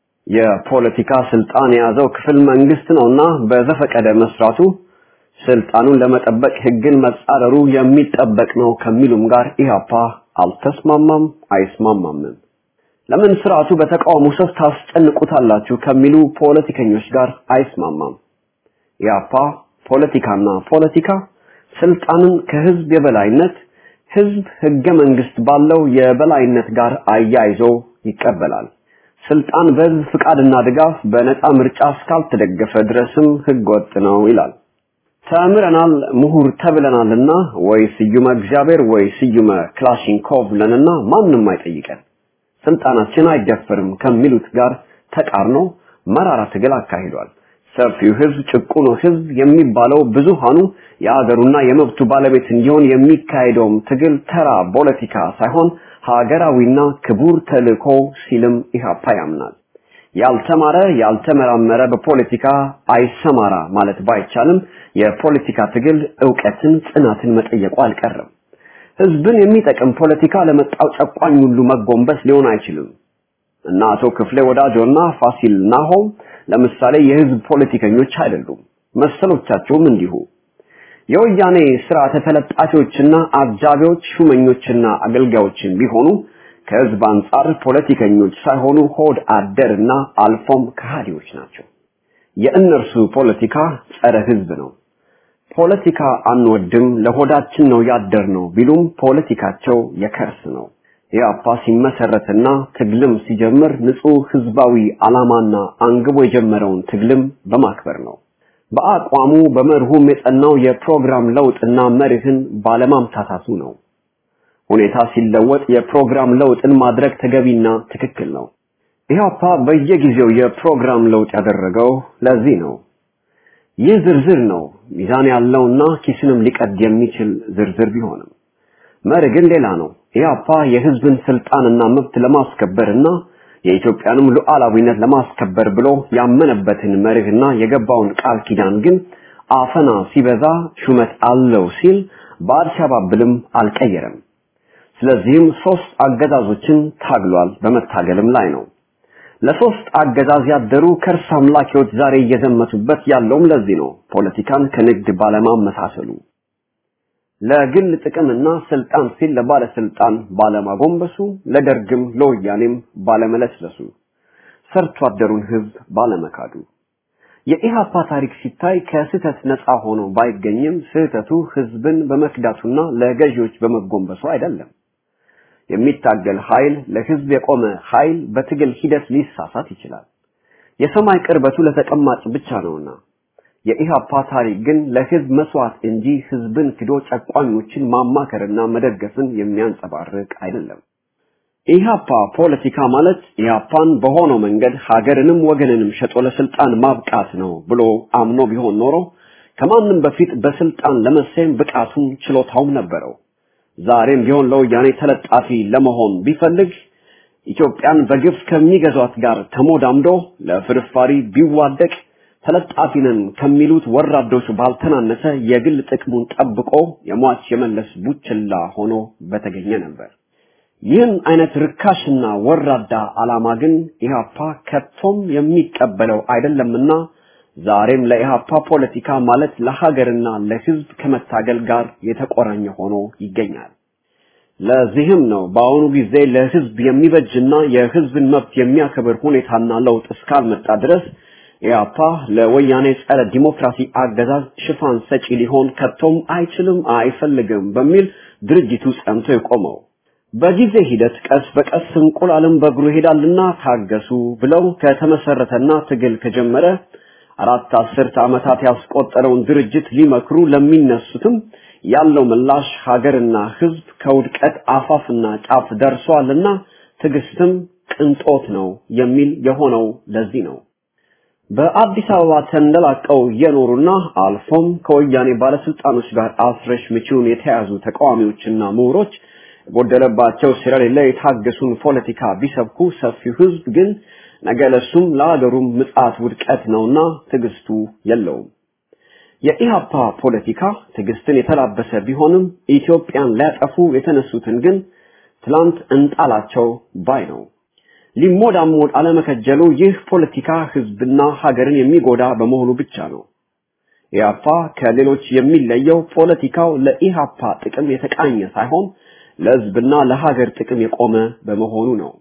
የፖለቲካ ስልጣን የያዘው ክፍል መንግስት ነውና በዘፈቀደ መስራቱ ስልጣኑን ለመጠበቅ ህግን መጻረሩ የሚጠበቅ ነው ከሚሉም ጋር ኢህአፓ አልተስማማም፣ አይስማማምም። ለምን ስርዓቱ በተቃውሞ ሰፍ ታስጨንቁታላችሁ ከሚሉ ፖለቲከኞች ጋር አይስማማም። ኢህአፓ ፖለቲካና ፖለቲካ ስልጣንን ከህዝብ የበላይነት ህዝብ ህገ መንግስት ባለው የበላይነት ጋር አያይዞ ይቀበላል። ስልጣን በህዝብ ፍቃድና ድጋፍ በነፃ ምርጫ እስካልተደገፈ ድረስም ህገ ወጥ ነው ይላል። ተምረናል ምሁር ተብለናልና ወይ ስዩመ እግዚአብሔር ወይ ስዩመ ክላሽንኮቭ ለንና ማንም አይጠይቀን ስልጣናችን አይደፈርም ከሚሉት ጋር ተቃርኖ መራራ ትግል አካሂዷል። ሰፊው ህዝብ ጭቁኑ ህዝብ የሚባለው ብዙሃኑ የአገሩና የመብቱ ባለቤት እንዲሆን የሚካሄደውም ትግል ተራ ፖለቲካ ሳይሆን ሀገራዊና ክቡር ተልእኮ ሲልም ኢህአፓ ያምናል። ያልተማረ ያልተመራመረ በፖለቲካ አይሰማራ ማለት ባይቻልም የፖለቲካ ትግል ዕውቀትን፣ ጽናትን መጠየቁ አልቀረም። ህዝብን የሚጠቅም ፖለቲካ ለመጣው ጨቋኝ ሁሉ መጎንበስ ሊሆን አይችልም እና አቶ ክፍሌ ወዳጆና ፋሲል ናሆም ለምሳሌ የህዝብ ፖለቲከኞች አይደሉም። መሰሎቻቸውም እንዲሁ የወያኔ ስርዓተ ተለጣፊዎችና አጃቢዎች ሹመኞችና አገልጋዮችን ቢሆኑ ከህዝብ አንጻር ፖለቲከኞች ሳይሆኑ ሆድ አደርና አልፎም ከሃዲዎች ናቸው። የእነርሱ ፖለቲካ ጸረ ህዝብ ነው። ፖለቲካ አንወድም ለሆዳችን ነው ያደር ነው ቢሉም ፖለቲካቸው የከርስ ነው። ኢህአፓ ሲመሰረትና ትግልም ሲጀምር ንጹህ ህዝባዊ ዓላማና አንግቦ የጀመረውን ትግልም በማክበር ነው። በአቋሙ በመርሁም የጸናው የፕሮግራም ለውጥና መርህን ባለማምታታቱ ነው። ሁኔታ ሲለወጥ የፕሮግራም ለውጥን ማድረግ ተገቢና ትክክል ነው። ኢህአፓ በየጊዜው የፕሮግራም ለውጥ ያደረገው ለዚህ ነው። ይህ ዝርዝር ነው ሚዛን ያለውና ኪስንም ሊቀድ የሚችል ዝርዝር ቢሆንም መርህ ግን ሌላ ነው። ኢህአፓ የህዝብን ስልጣንና መብት ለማስከበርና የኢትዮጵያንም ሉዓላዊነት ለማስከበር ብሎ ያመነበትን መርህና የገባውን ቃል ኪዳን ግን አፈና ሲበዛ ሹመት አለው ሲል በአልሸባብልም አልቀየረም። ስለዚህም ሶስት አገዛዞችን ታግሏል፣ በመታገልም ላይ ነው። ለሶስት አገዛዝ ያደሩ ከርስ አምላኪዎች ዛሬ እየዘመቱበት ያለውም ለዚህ ነው። ፖለቲካን ከንግድ ባለማመሳሰሉ ለግል ጥቅምና ስልጣን ሲል ለባለስልጣን ባለማጎንበሱ፣ ለደርግም ለወያኔም ባለመለስለሱ፣ ሰርቶ አደሩን ህዝብ ባለመካዱ የኢሃፓ ታሪክ ሲታይ ከስህተት ነፃ ሆኖ ባይገኝም ስህተቱ ህዝብን በመክዳቱና ለገዢዎች በመጎንበሱ አይደለም። የሚታገል ኃይል ለህዝብ የቆመ ኃይል በትግል ሂደት ሊሳሳት ይችላል። የሰማይ ቅርበቱ ለተቀማጭ ብቻ ነውና የኢሃፓ ታሪክ ግን ለህዝብ መስዋዕት እንጂ ህዝብን ክዶ ጨቋኞችን ማማከርና መደገፍን የሚያንጸባርቅ አይደለም። ኢሃፓ ፖለቲካ ማለት ኢሃፓን በሆነው መንገድ ሀገርንም ወገንንም ሸጦ ለስልጣን ማብቃት ነው ብሎ አምኖ ቢሆን ኖሮ ከማንም በፊት በስልጣን ለመሰየም ብቃቱም ችሎታውም ነበረው። ዛሬም ቢሆን ለወያኔ ተለጣፊ ለመሆን ቢፈልግ ኢትዮጵያን በግፍ ከሚገዟት ጋር ተሞዳምዶ ለፍርፋሪ ቢዋደቅ ተለጣፊ ነን ከሚሉት ወራዶች ባልተናነሰ የግል ጥቅሙን ጠብቆ የሟች የመለስ ቡችላ ሆኖ በተገኘ ነበር። ይህን አይነት ርካሽና ወራዳ ዓላማ ግን ኢህአፓ ከቶም የሚቀበለው አይደለምና ዛሬም ለኢህአፓ ፖለቲካ ማለት ለሀገርና ለህዝብ ከመታገል ጋር የተቆራኘ ሆኖ ይገኛል። ለዚህም ነው በአሁኑ ጊዜ ለህዝብ የሚበጅና የህዝብን መብት የሚያከብር ሁኔታና ለውጥ እስካልመጣ ድረስ ኢህአፓ ለወያኔ ጸረ ዲሞክራሲ አገዛዝ ሽፋን ሰጪ ሊሆን ከቶም አይችልም፣ አይፈልግም በሚል ድርጅቱ ጸንቶ የቆመው። በጊዜ ሂደት ቀስ በቀስ እንቁላልም በእግሩ ይሄዳልና ታገሱ ብለው ከተመሰረተና ትግል ከጀመረ አራት አስርት ዓመታት ያስቆጠረውን ድርጅት ሊመክሩ ለሚነሱትም ያለው ምላሽ ሀገርና ህዝብ ከውድቀት አፋፍና ጫፍ ደርሷልና ትዕግስትም ቅንጦት ነው የሚል የሆነው ለዚህ ነው። በአዲስ አበባ ተንደላቀው የኖሩና አልፎም ከወያኔ ባለስልጣኖች ጋር አስረሽ ምቺውን የተያዙ ተቃዋሚዎችና ምሁሮች የጎደለባቸው ስለሌለ የታገሱን ፖለቲካ ቢሰብኩ ሰፊው ህዝብ ግን ነገ ለሱም ለሀገሩም ምጽአት ውድቀት ነውና ትዕግስቱ የለውም። የኢሃፓ ፖለቲካ ትዕግስትን የተላበሰ ቢሆንም ኢትዮጵያን ሊያጠፉ የተነሱትን ግን ትላንት እንጣላቸው ባይ ነው። ሊሞዳሞድ አለመከጀሉ ይህ ፖለቲካ ህዝብና ሀገርን የሚጎዳ በመሆኑ ብቻ ነው። ኢሃፓ ከሌሎች የሚለየው ፖለቲካው ለኢሃፓ ጥቅም የተቃኘ ሳይሆን ለህዝብና ለሀገር ጥቅም የቆመ በመሆኑ ነው።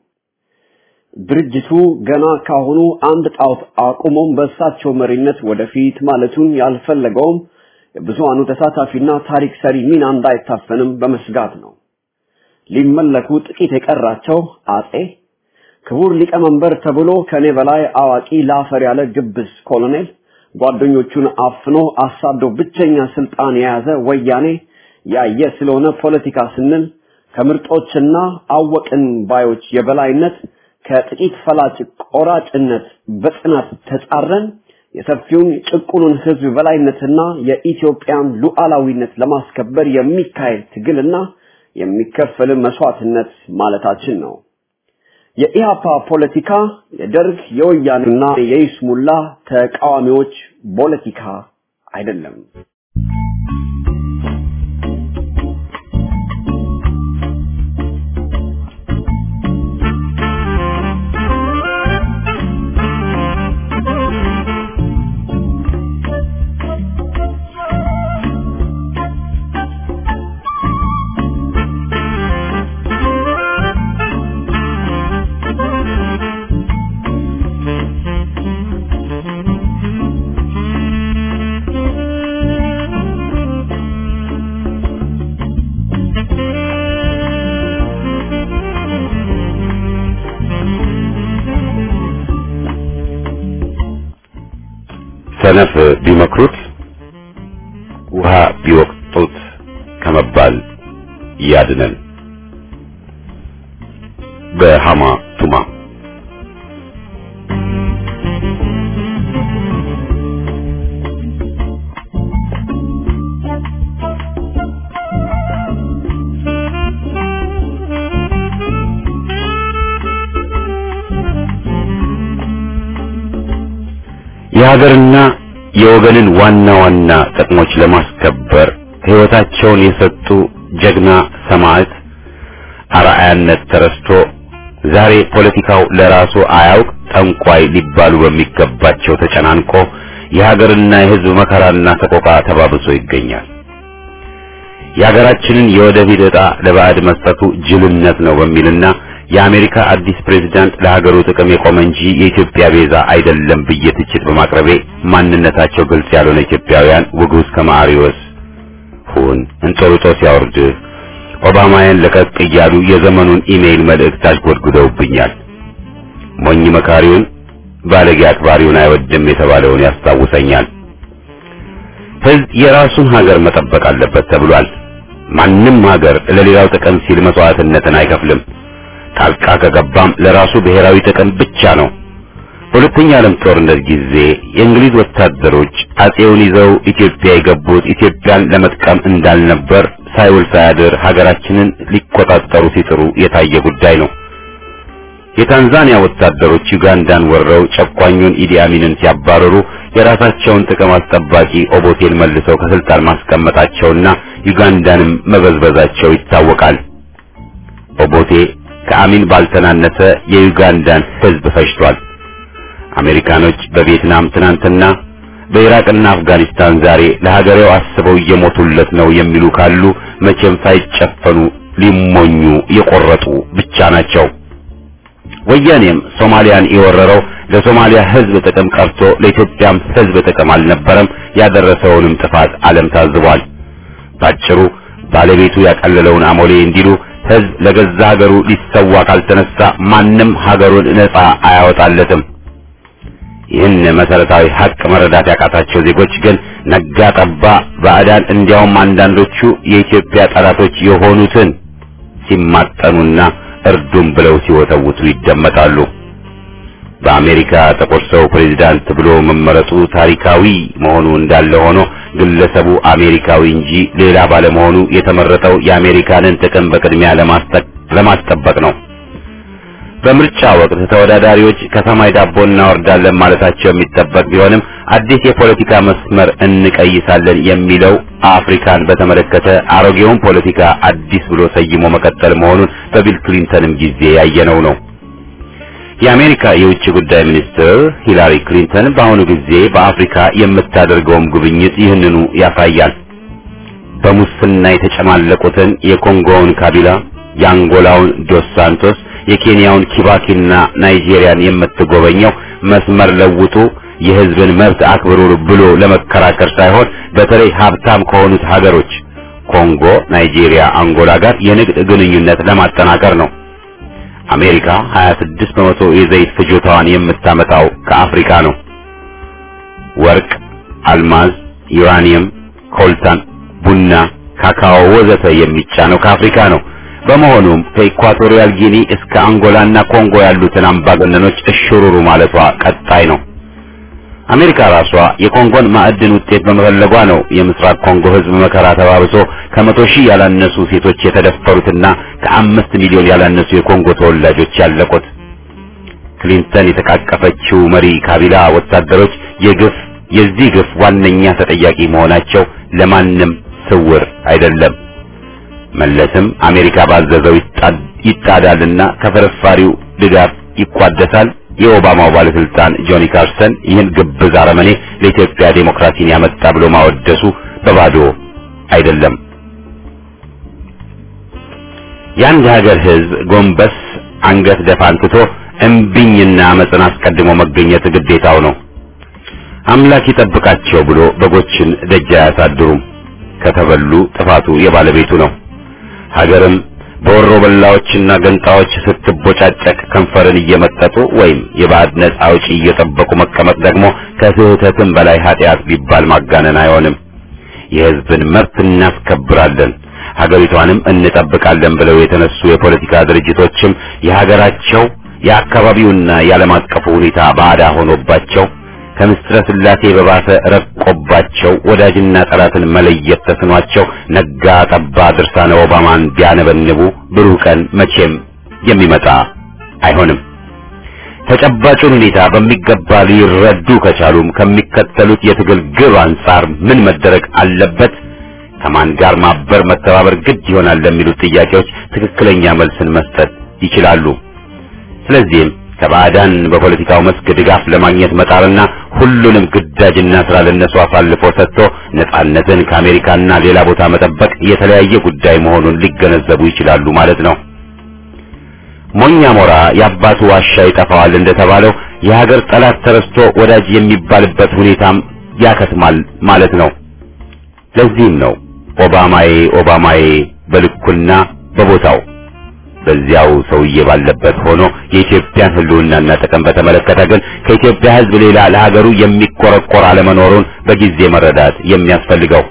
ድርጅቱ ገና ካሁኑ አንድ ጣዖት አቁሞም በእሳቸው መሪነት ወደፊት ማለቱን ያልፈለገውም የብዙሃኑ ተሳታፊና ታሪክ ሰሪ ሚና እንዳይታፈንም በመስጋት ነው። ሊመለኩ ጥቂት የቀራቸው አጼ ክቡር ሊቀመንበር ተብሎ ከኔ በላይ አዋቂ ላፈር ያለ ግብስ ኮሎኔል ጓደኞቹን አፍኖ አሳዶ ብቸኛ ስልጣን የያዘ ወያኔ ያየ ስለሆነ ፖለቲካ ስንል ከምርጦችና አወቅን ባዮች የበላይነት ከጥቂት ፈላጭ ቆራጭነት በጽናት ተጻረን የሰፊውን ጭቁኑን ህዝብ በላይነትና የኢትዮጵያን ሉዓላዊነት ለማስከበር የሚካሄድ ትግልና የሚከፈል መስዋዕትነት ማለታችን ነው። የኢሃፓ ፖለቲካ የደርግ የወያኔና የይስሙላ ተቃዋሚዎች ፖለቲካ አይደለም። ሰነፍ ቢመክሩት ውሃ ቢወቅጡት ከመባል ያድነን። በሃማ ቱማ የሀገርና የወገንን ዋና ዋና ጥቅሞች ለማስከበር ሕይወታቸውን የሰጡ ጀግና ሰማዕት አርአያነት ተረስቶ ዛሬ ፖለቲካው ለራሱ አያውቅ ጠንቋይ ሊባሉ በሚገባቸው ተጨናንቆ የሀገርና የሕዝብ መከራና ሰቆቃ ተባብሶ ይገኛል። የሀገራችንን የወደፊት ዕጣ ለባዕድ መስጠቱ ጅልነት ነው በሚልና የአሜሪካ አዲስ ፕሬዝዳንት ለሀገሩ ጥቅም የቆመ እንጂ የኢትዮጵያ ቤዛ አይደለም ብዬ ትችት በማቅረቤ ማንነታቸው ግልጽ ያልሆነ ኢትዮጵያውያን ውጉዝ ከማሪዎስ ሁን እንጦርጦስ ያወርድህ ኦባማያን ለቀቅ እያሉ የዘመኑን ኢሜይል መልእክት አሽጎድጉደውብኛል። ሞኝ መካሪውን ባለጌ አክባሪውን አይወድም የተባለውን ያስታውሰኛል። ሕዝብ የራሱን ሀገር መጠበቅ አለበት ተብሏል። ማንም ሀገር ለሌላው ጥቅም ሲል መስዋዕትነትን አይከፍልም። ጣልቃ ከገባም ለራሱ ብሔራዊ ጥቅም ብቻ ነው። በሁለተኛ ዓለም ጦርነት ጊዜ የእንግሊዝ ወታደሮች አጼውን ይዘው ኢትዮጵያ የገቡት ኢትዮጵያን ለመጥቀም እንዳልነበር ሳይውል ሳያድር ሀገራችንን ሊቆጣጠሩ ሲጥሩ የታየ ጉዳይ ነው። የታንዛኒያ ወታደሮች ዩጋንዳን ወረው ጨቋኙን ኢዲ አሚንን ሲያባረሩ የራሳቸውን ጥቅም አስጠባቂ ኦቦቴን መልሰው ከስልጣን ማስቀመጣቸውና ዩጋንዳንም መበዝበዛቸው ይታወቃል። ኦቦቴ ከአሚን ባልተናነሰ የዩጋንዳን ሕዝብ ፈጅቷል። አሜሪካኖች በቪየትናም ትናንትና በኢራቅና አፍጋኒስታን ዛሬ ለሀገሬው አስበው እየሞቱለት ነው የሚሉ ካሉ መቼም ሳይጨፈኑ ሊሞኙ የቆረጡ ብቻ ናቸው። ወያኔም ሶማሊያን የወረረው ለሶማሊያ ሕዝብ ጥቅም ቀርቶ ለኢትዮጵያም ሕዝብ ጥቅም አልነበረም። ያደረሰውንም ጥፋት ዓለም ታዝቧል። ባጭሩ ባለቤቱ ያቀለለውን አሞሌ እንዲሉ ሕዝብ ለገዛ ሀገሩ ሊሰዋ ካልተነሳ ማንም ሀገሩን ነጻ አያወጣለትም። ይህን መሰረታዊ ሀቅ መረዳት ያቃታቸው ዜጎች ግን ነጋ ጠባ ባዕዳን እንዲያውም አንዳንዶቹ የኢትዮጵያ ጠላቶች የሆኑትን ሲማጠኑና እርዱም ብለው ሲወተውቱ ይደመጣሉ። በአሜሪካ ጥቁር ሰው ፕሬዚዳንት ብሎ መመረጡ ታሪካዊ መሆኑ እንዳለ ሆኖ ግለሰቡ አሜሪካዊ እንጂ ሌላ ባለመሆኑ የተመረጠው የአሜሪካንን ጥቅም በቅድሚያ ለማስጠበቅ ነው። በምርጫ ወቅት ተወዳዳሪዎች ከሰማይ ዳቦ እናወርዳለን ማለታቸው የሚጠበቅ ቢሆንም አዲስ የፖለቲካ መስመር እንቀይሳለን የሚለው አፍሪካን በተመለከተ አሮጌውን ፖለቲካ አዲስ ብሎ ሰይሞ መቀጠል መሆኑን በቢል ክሊንተንም ጊዜ ያየነው ነው። የአሜሪካ የውጭ ጉዳይ ሚኒስትር ሂላሪ ክሊንተን በአሁኑ ጊዜ በአፍሪካ የምታደርገውም ጉብኝት ይህንኑ ያሳያል። በሙስና የተጨማለቁትን የኮንጎውን ካቢላ፣ የአንጎላውን ዶስ ሳንቶስ የኬንያውን ኪባኪና ናይጄሪያን የምትጎበኘው መስመር ለውጡ የሕዝብን መብት አክብሩ ብሎ ለመከራከር ሳይሆን በተለይ ሀብታም ከሆኑት ሀገሮች ኮንጎ፣ ናይጄሪያ፣ አንጎላ ጋር የንግድ ግንኙነት ለማጠናከር ነው። አሜሪካ 26 በመቶ የዘይት ፍጆታዋን የምታመጣው ከአፍሪካ ነው። ወርቅ፣ አልማዝ፣ ዩራኒየም፣ ኮልታን፣ ቡና፣ ካካኦ ወዘተ የሚጫነው ከአፍሪካ ነው። በመሆኑም ከኢኳቶሪያል ጊኒ እስከ አንጎላና ኮንጎ ያሉትን አምባገነኖች እሽሩሩ ማለቷ ቀጣይ ነው። አሜሪካ ራሷ የኮንጎን ማዕድን ውጤት በመፈለጓ ነው የምስራቅ ኮንጎ ሕዝብ መከራ ተባብሶ ከመቶ ሺህ ያላነሱ ሴቶች የተደፈሩትና ከአምስት ሚሊዮን ያላነሱ የኮንጎ ተወላጆች ያለቁት። ክሊንተን የተቃቀፈችው መሪ ካቢላ ወታደሮች የግፍ የዚህ ግፍ ዋነኛ ተጠያቂ መሆናቸው ለማንም ስውር አይደለም። መለስም አሜሪካ ባዘዘው ይጣዳልና ከፍርፋሪው ድጋፍ ይቋደሳል። የኦባማው ባለስልጣን ጆኒ ካርሰን ይህን ግብዝ አረመኔ ለኢትዮጵያ ዴሞክራሲን ያመጣ ብሎ ማወደሱ በባዶ አይደለም። የአንድ ሀገር ሕዝብ ጎንበስ አንገት ደፋን ትቶ እምቢኝና አመፅን አስቀድሞ መገኘት ግዴታው ነው። አምላክ ይጠብቃቸው ብሎ በጎችን ደጅ አያሳድሩም። ከተበሉ ጥፋቱ የባለቤቱ ነው። ሀገርም በወሮ በላዎችና ገንጣዎች ስትቦጫጨቅ ከንፈርን እየመጠጡ ወይም የባዕድ ነጻ አውጪ እየጠበቁ መቀመጥ ደግሞ ከስህተትም በላይ ኃጢአት ቢባል ማጋነን አይሆንም። የሕዝብን መብት እናስከብራለን፣ ሀገሪቷንም እንጠብቃለን ብለው የተነሱ የፖለቲካ ድርጅቶችም የሀገራቸው የአካባቢውና የዓለም አቀፉ ሁኔታ ባዕዳ ሆኖባቸው ከምስጥረ ስላሴ በባሰ ረቆባቸው ወዳጅና ጠላትን መለየት ተስኗቸው ነጋ ጠባ ድርሳነ ኦባማን ቢያነበንቡ ብሩህ ቀን መቼም የሚመጣ አይሆንም። ተጨባጩን ሁኔታ በሚገባ ሊረዱ ከቻሉም ከሚከተሉት የትግል ግብ አንጻር ምን መደረግ አለበት፣ ከማን ጋር ማበር መተባበር ግድ ይሆናል ለሚሉት ጥያቄዎች ትክክለኛ መልስን መስጠት ይችላሉ። ስለዚህም ከባዕዳን በፖለቲካው መስክ ድጋፍ ለማግኘት መጣርና ሁሉንም ግዳጅና ስራ ለነሱ አሳልፎ ሰጥቶ ነጻነትን ከአሜሪካና ሌላ ቦታ መጠበቅ የተለያየ ጉዳይ መሆኑን ሊገነዘቡ ይችላሉ ማለት ነው። ሞኛ ሞራ የአባቱ ዋሻ ይጠፋዋል እንደተባለው የሀገር ጠላት ተረስቶ ወዳጅ የሚባልበት ሁኔታም ያከትማል ማለት ነው። ለዚህም ነው ኦባማዬ ኦባማዬ በልኩና በቦታው በዚያው ሰውዬ ባለበት ሆኖ የኢትዮጵያን ሕልውናና ጥቅም በተመለከተ ግን ከኢትዮጵያ ሕዝብ ሌላ ለሀገሩ የሚቆረቆር አለመኖሩን በጊዜ መረዳት የሚያስፈልገው።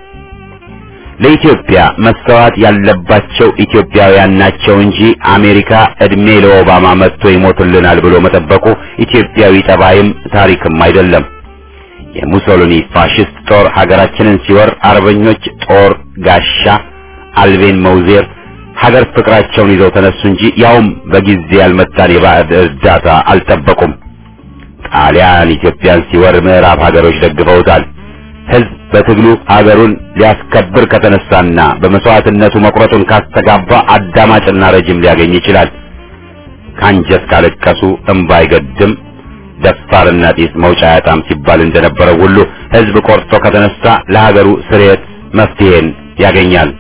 ለኢትዮጵያ መስተዋት ያለባቸው ኢትዮጵያውያን ናቸው እንጂ አሜሪካ እድሜ ለኦባማ መጥቶ ይሞትልናል ብሎ መጠበቁ ኢትዮጵያዊ ጠባይም ታሪክም አይደለም። የሙሶሊኒ ፋሽስት ጦር ሀገራችንን ሲወር አርበኞች ጦር ጋሻ አልቤን መውዜር ሀገር ፍቅራቸውን ይዘው ተነሱ እንጂ ያውም በጊዜ ያልመጣን የባዕድ እርዳታ አልጠበቁም። ጣሊያን ኢትዮጵያን ሲወር ምዕራብ ሀገሮች ደግፈውታል። ሕዝብ በትግሉ ሀገሩን ሊያስከብር ከተነሳና በመስዋዕትነቱ መቁረጡን ካስተጋባ አዳማጭና ረጅም ሊያገኝ ይችላል። ካንጀት ካለቀሱ እምባ አይገድም፣ ደፋርና ጢስ መውጫ ያጣም ሲባል እንደነበረው ሁሉ ሕዝብ ቆርጦ ከተነሳ ለሀገሩ ስርየት መፍትሄን ያገኛል።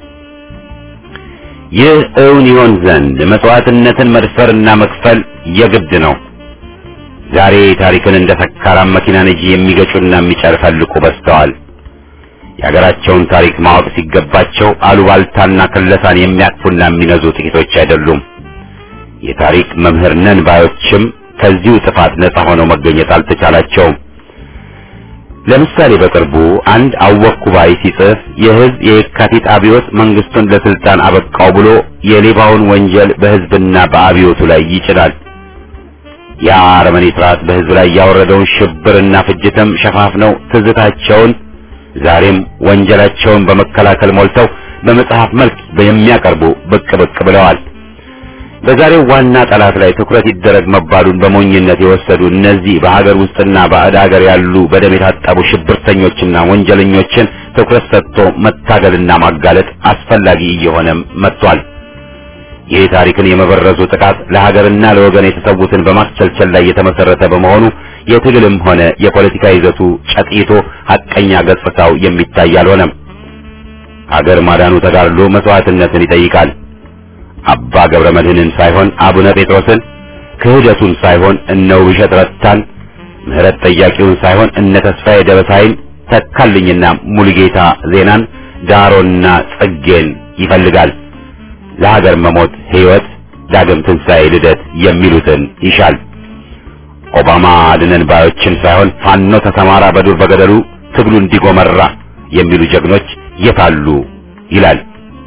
ይህ እውን ይሆን ዘንድ መስዋዕትነትን መድፈርና መክፈል የግድ ነው። ዛሬ ታሪክን እንደ ሰካራም መኪና ነጂ የሚገጩና የሚጨፈልቁ በዝተዋል። የሀገራቸውን ታሪክ ማወቅ ሲገባቸው አሉባልታና ክለሳን የሚያቅፉና የሚነዙ ጥቂቶች አይደሉም። የታሪክ መምህር ነን ባዮችም ከዚሁ ጥፋት ነጻ ሆነው መገኘት አልተቻላቸውም። ለምሳሌ በቅርቡ አንድ አወኩ ባይ ሲጽፍ የህዝብ የየካቲት አብዮት መንግስቱን ለስልጣን አበቃው ብሎ የሌባውን ወንጀል በህዝብና በአብዮቱ ላይ ይጭናል። ያ አረመኔ ስርዓት በህዝብ ላይ ያወረደውን ሽብርና ፍጅትም ሸፋፍነው ትዝታቸውን ዛሬም ወንጀላቸውን በመከላከል ሞልተው በመጽሐፍ መልክ የሚያቀርቡ ብቅ ብቅ ብለዋል። በዛሬው ዋና ጠላት ላይ ትኩረት ይደረግ መባሉን በሞኝነት የወሰዱ እነዚህ በሀገር ውስጥና ባዕድ ሀገር ያሉ በደም የታጠቡ ሽብርተኞችና ወንጀለኞችን ትኩረት ሰጥቶ መታገልና ማጋለጥ አስፈላጊ እየሆነም መጥቷል። ይህ ታሪክን የመበረዙ ጥቃት ለሀገርና ለወገን የተሰዉትን በማስቸልቸል ላይ የተመሰረተ በመሆኑ የትግልም ሆነ የፖለቲካ ይዘቱ ጨጥይቶ ሐቀኛ ገጽታው የሚታይ አልሆነም። ሀገር ማዳኑ ተጋድሎ መስዋዕትነትን ይጠይቃል። አባ ገብረ መድኅንን ሳይሆን አቡነ ጴጥሮስን፣ ክህደቱን ሳይሆን እነ ውብሸት ረታን፣ ምህረት ጠያቂውን ሳይሆን እነ ተስፋዬ ደበሳይን፣ ተካልኝና ሙሉጌታ ዜናን፣ ዳሮና ጽጌን ይፈልጋል። ለሀገር መሞት ሕይወት፣ ዳግም ትንሣኤ፣ ልደት የሚሉትን ይሻል። ኦባማ አድነን ባዮችን ሳይሆን ፋኖ ተሰማራ በዱር በገደሉ ትግሉ እንዲጎመራ የሚሉ ጀግኖች የታሉ ይላል።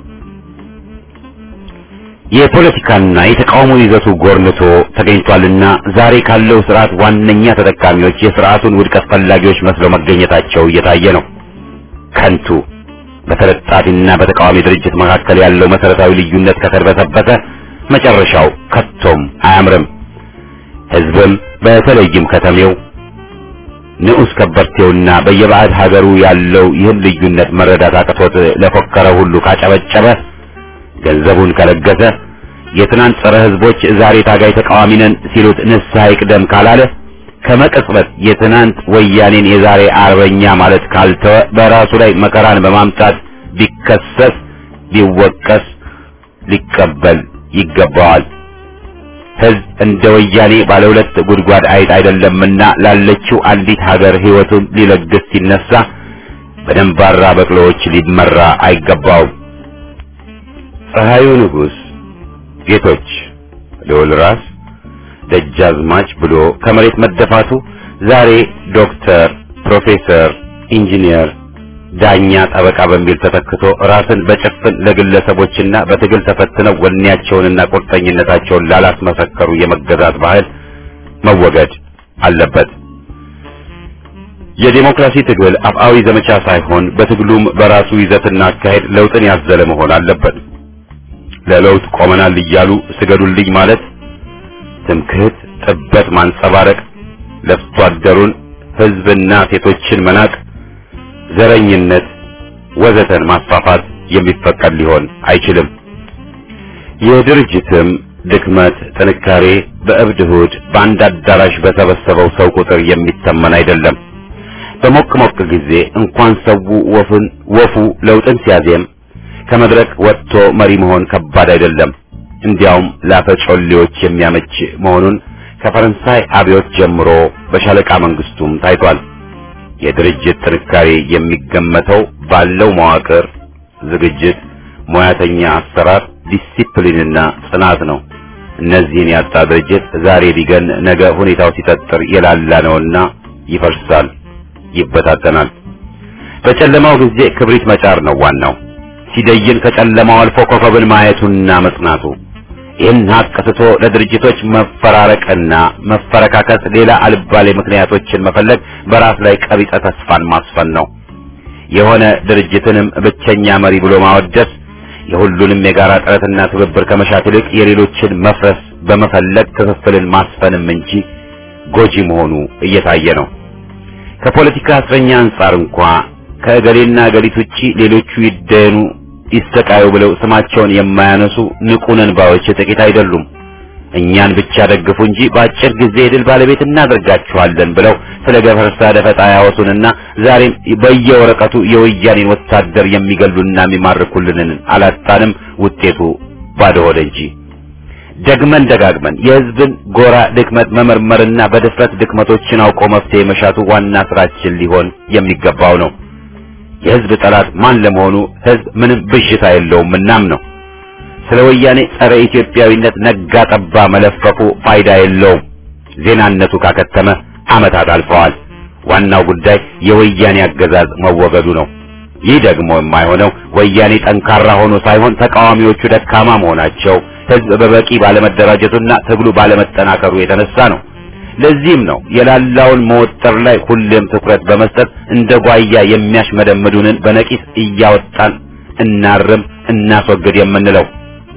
የፖለቲካና የተቃውሞ ይዘቱ ጎርንቶ ተገኝቷልና ዛሬ ካለው ስርዓት ዋነኛ ተጠቃሚዎች የስርዓቱን ውድቀት ፈላጊዎች መስለው መገኘታቸው እየታየ ነው። ከንቱ በተለጣፊና በተቃዋሚ ድርጅት መካከል ያለው መሰረታዊ ልዩነት ከተርበተበተ መጨረሻው ከቶም አያምርም። ህዝብም በተለይም ከተሜው ንዑስ ከበርቴውና በየባዕድ ሀገሩ ያለው ይህን ልዩነት መረዳት አቅቶት ለፎከረ ሁሉ ካጨበጨበ ገንዘቡን ከለገሰ የትናንት ጸረ ህዝቦች ዛሬ ታጋይ ተቃዋሚ ነን ሲሉት ንስሐ ይቅደም ካላለ ከመቅጽበት የትናንት ወያኔን የዛሬ አርበኛ ማለት ካልተወ በራሱ ላይ መከራን በማምጣት ቢከሰስ ቢወቀስ ሊቀበል ይገባዋል። ህዝብ እንደ ወያኔ ባለ ሁለት ጉድጓድ አይጥ አይደለምና ላለችው አንዲት ሀገር ህይወቱን ሊለግስ ሲነሳ በደንባራ በቅሎዎች ሊመራ አይገባውም። ፀሐዩ ንጉሥ ጌቶች ልዑል ራስ ደጃዝማች ብሎ ከመሬት መደፋቱ ዛሬ ዶክተር፣ ፕሮፌሰር፣ ኢንጂነር፣ ዳኛ፣ ጠበቃ በሚል ተተክቶ ራስን በጭፍን ለግለሰቦችና በትግል ተፈትነው ወኔያቸውንና ቁርጠኝነታቸውን ላላስመሰከሩ የመገዛት ባህል መወገድ አለበት። የዲሞክራሲ ትግል አፍአዊ ዘመቻ ሳይሆን በትግሉም በራሱ ይዘትና አካሄድ ለውጥን ያዘለ መሆን አለበት። ለለውጥ ቆመናል እያሉ ስገዱልኝ ማለት ትምክህት፣ ጥበት ማንጸባረቅ፣ ለፍቶ አደሩን ህዝብና ሴቶችን መናቅ፣ ዘረኝነት ወዘተን ማስፋፋት የሚፈቀድ ሊሆን አይችልም። የድርጅትም ድክመት ጥንካሬ በእብድ እሑድ በአንድ አዳራሽ በሰበሰበው ሰው ቁጥር የሚተመን አይደለም። በሞቅ ሞቅ ጊዜ እንኳን ሰው ወፉን ወፉ ለውጥን ሲያዜም ከመድረክ ወጥቶ መሪ መሆን ከባድ አይደለም። እንዲያውም ላፈጮሌዎች የሚያመች መሆኑን ከፈረንሳይ አብዮት ጀምሮ በሻለቃ መንግስቱም ታይቷል። የድርጅት ጥንካሬ የሚገመተው ባለው መዋቅር፣ ዝግጅት፣ ሙያተኛ አሰራር፣ ዲሲፕሊንና ጽናት ነው። እነዚህን ያጣ ድርጅት ዛሬ ቢገን ነገ ሁኔታው ሲጠጥር የላላ ነውና ይፈርሳል፣ ይበታተናል። በጨለማው ጊዜ ክብሪት መጫር ነው ዋናው። ሲደይን ከጨለማው አልፎ ኮከብን ማየቱና መጽናቱ። ይህን ሀቅ ትቶ ለድርጅቶች መፈራረቅና መፈረካከስ ሌላ አልባሌ ምክንያቶችን መፈለግ በራስ ላይ ቀቢጸ ተስፋን ማስፈን ነው። የሆነ ድርጅትንም ብቸኛ መሪ ብሎ ማወደስ የሁሉንም የጋራ ጥረትና ትብብር ከመሻት ይልቅ የሌሎችን መፍረስ በመፈለግ ክፍፍልን ማስፈንም እንጂ ጎጂ መሆኑ እየታየ ነው። ከፖለቲካ እስረኛ አንጻር እንኳ ከእገሌና እገሊት ውጪ ሌሎቹ ይደኑ ይሰቃዩ ብለው ስማቸውን የማያነሱ ንቁነን ባዮች ጥቂት አይደሉም። እኛን ብቻ ደግፉ እንጂ በአጭር ጊዜ የድል ባለቤት እናደርጋችኋለን ብለው ስለ ገፈርሳ ደፈጣ ያወሱንና ዛሬም በየወረቀቱ የወያኔን ወታደር የሚገሉና የሚማርኩልንን አላጣንም። ውጤቱ ባዶ ሆደ እንጂ ደግመን ደጋግመን የሕዝብን ጎራ ድክመት መመርመርና በድፍረት ድክመቶችን አውቆ መፍትሄ መሻቱ ዋና ስራችን ሊሆን የሚገባው ነው። የሕዝብ ጠላት ማን ለመሆኑ ሕዝብ ምንም ብዥታ የለውም እናም ነው። ስለ ወያኔ ጸረ ኢትዮጵያዊነት ነጋ ጠባ መለፈፉ ፋይዳ የለውም። ዜናነቱ ካከተመ ዓመታት አልፈዋል። ዋናው ጉዳይ የወያኔ አገዛዝ መወገዱ ነው። ይህ ደግሞ የማይሆነው ወያኔ ጠንካራ ሆኖ ሳይሆን ተቃዋሚዎቹ ደካማ መሆናቸው፣ ሕዝብ በበቂ ባለመደራጀቱና ትግሉ ባለመጠናከሩ የተነሳ ነው። ለዚህም ነው የላላውን መወጠር ላይ ሁሌም ትኩረት በመስጠት እንደ ጓያ የሚያሽመደምዱንን በነቂስ እያወጣን እናርም፣ እናስወግድ የምንለው።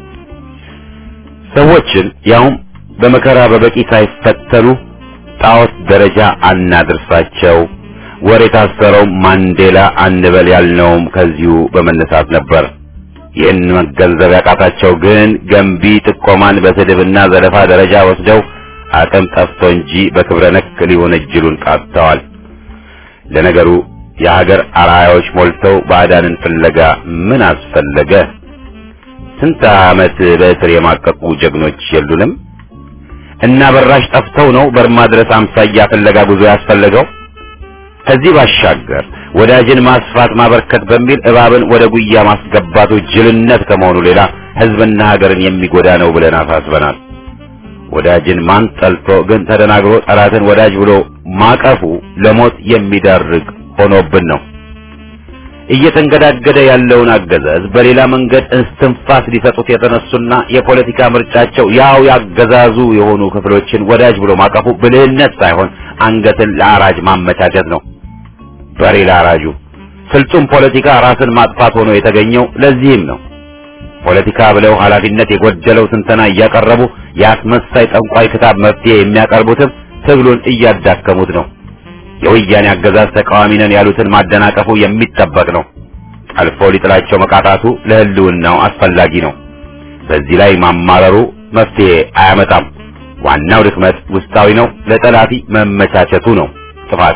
ሰዎችን ያውም በመከራ በበቂ ሳይፈተኑ ጣዖት ደረጃ አናድርሳቸው። ወር የታሰረው ማንዴላ አንበል ያልነውም ከዚሁ በመነሳት ነበር። ይህን መገንዘብ ያቃታቸው ግን ገንቢ ጥቆማን በስድብና ዘለፋ ደረጃ ወስደው አቅም ጠፍቶ እንጂ በክብረ ነክ ሊሆን እጅሉን ቃጥተዋል። ለነገሩ የሀገር አርአያዎች ሞልተው ባዕዳንን ፍለጋ ምን አስፈለገ? ስንት ዓመት በእስር የማቀቁ ጀግኖች የሉንም? እና በራሽ ጠፍተው ነው በርማ ድረስ አምሳያ ፍለጋ ጉዞ ያስፈለገው። ከዚህ ባሻገር ወዳጅን ማስፋት ማበርከት በሚል እባብን ወደ ጉያ ማስገባቱ ጅልነት ከመሆኑ ሌላ ሕዝብና ሀገርን የሚጎዳ ነው ብለን አሳስበናል። ወዳጅን ማን ጠልቶ ግን ተደናግሮ ጠላትን ወዳጅ ብሎ ማቀፉ ለሞት የሚዳርግ ሆኖብን ነው። እየተንገዳገደ ያለውን አገዛዝ በሌላ መንገድ እስትንፋስ ሊሰጡት የተነሱና የፖለቲካ ምርጫቸው ያው ያገዛዙ የሆኑ ክፍሎችን ወዳጅ ብሎ ማቀፉ ብልህነት ሳይሆን አንገትን ለአራጅ ማመቻቸት ነው። በሬ ለአራጁ ስልጡን ፖለቲካ ራስን ማጥፋት ሆኖ የተገኘው ለዚህም ነው። ፖለቲካ ብለው ኃላፊነት የጎደለው ትንተና እያቀረቡ የአስመሳይ ጠንቋይ ክታብ መፍትሄ የሚያቀርቡትም ትግሉን እያዳከሙት ነው። የወያኔ አገዛዝ ተቃዋሚ ነን ያሉትን ማደናቀፉ የሚጠበቅ ነው። ጠልፎ ሊጥላቸው መቃጣቱ ለሕልውናው አስፈላጊ ነው። በዚህ ላይ ማማረሩ መፍትሄ አያመጣም። ዋናው ድክመት ውስጣዊ ነው። ለጠላፊ መመቻቸቱ ነው ጥፋት።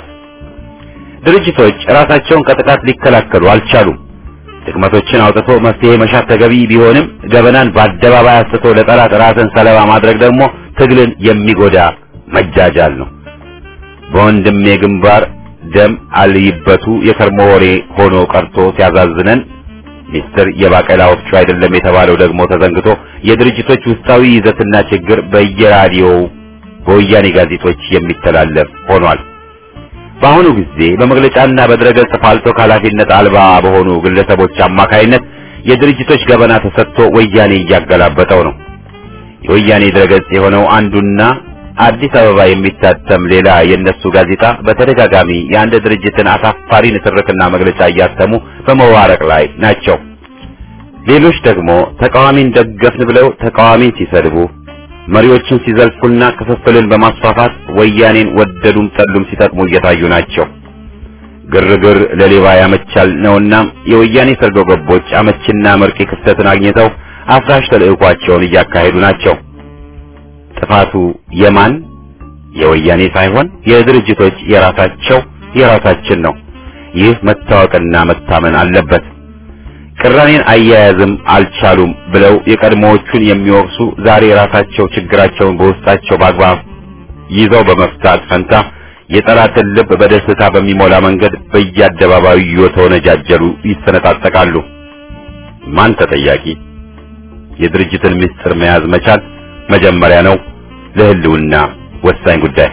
ድርጅቶች ራሳቸውን ከጥቃት ሊከላከሉ አልቻሉም። ድክመቶችን አውጥቶ መፍትሄ መሻት ተገቢ ቢሆንም ገበናን በአደባባይ አስቶ ለጠላት ራስን ሰለባ ማድረግ ደግሞ ትግልን የሚጎዳ መጃጃል ነው። በወንድሜ ግንባር ደም አልይበቱ የከርሞ ወሬ ሆኖ ቀርቶ ሲያዛዝነን ሚስጥር የባቄላ ወፍጮ አይደለም የተባለው ደግሞ ተዘንግቶ የድርጅቶች ውስጣዊ ይዘትና ችግር በየራዲዮው በወያኔ ጋዜጦች የሚተላለፍ ሆኗል። በአሁኑ ጊዜ በመግለጫና በድረገጽ ፋልቶ ኃላፊነት አልባ በሆኑ ግለሰቦች አማካይነት የድርጅቶች ገበና ተሰጥቶ ወያኔ እያገላበጠው ነው። የወያኔ ድረገጽ የሆነው አንዱና አዲስ አበባ የሚታተም ሌላ የነሱ ጋዜጣ በተደጋጋሚ የአንድ ድርጅትን አሳፋሪ ንትርክና መግለጫ እያተሙ በመዋረቅ ላይ ናቸው። ሌሎች ደግሞ ተቃዋሚን ደገፍን ብለው ተቃዋሚን ሲሰድቡ፣ መሪዎችን ሲዘልፉና ክፍፍልን በማስፋፋት ወያኔን ወደዱም ጠሉም ሲጠቅሙ እየታዩ ናቸው። ግርግር ለሌባ ያመቻል ነውና የወያኔ ሰርጎ ገቦች አመችና መርቂ ክስተትን አግኝተው አፍራሽ ተልዕኳቸውን እያካሄዱ ናቸው። ጥፋቱ የማን የወያኔ ሳይሆን የድርጅቶች የራሳቸው የራሳችን ነው። ይህ መታወቅና መታመን አለበት። ቅራኔን አያያዝም አልቻሉም ብለው የቀድሞዎቹን የሚወቅሱ ዛሬ ራሳቸው ችግራቸውን በውስጣቸው በአግባብ ይዘው በመፍታት ፈንታ የጠላትን ልብ በደስታ በሚሞላ መንገድ በየአደባባዩ እየተወነጃጀሉ ይሰነጣጠቃሉ። ማን ተጠያቂ? የድርጅትን ምስጢር መያዝ መቻል መጀመሪያ ነው ለህልውና ወሳኝ ጉዳይ።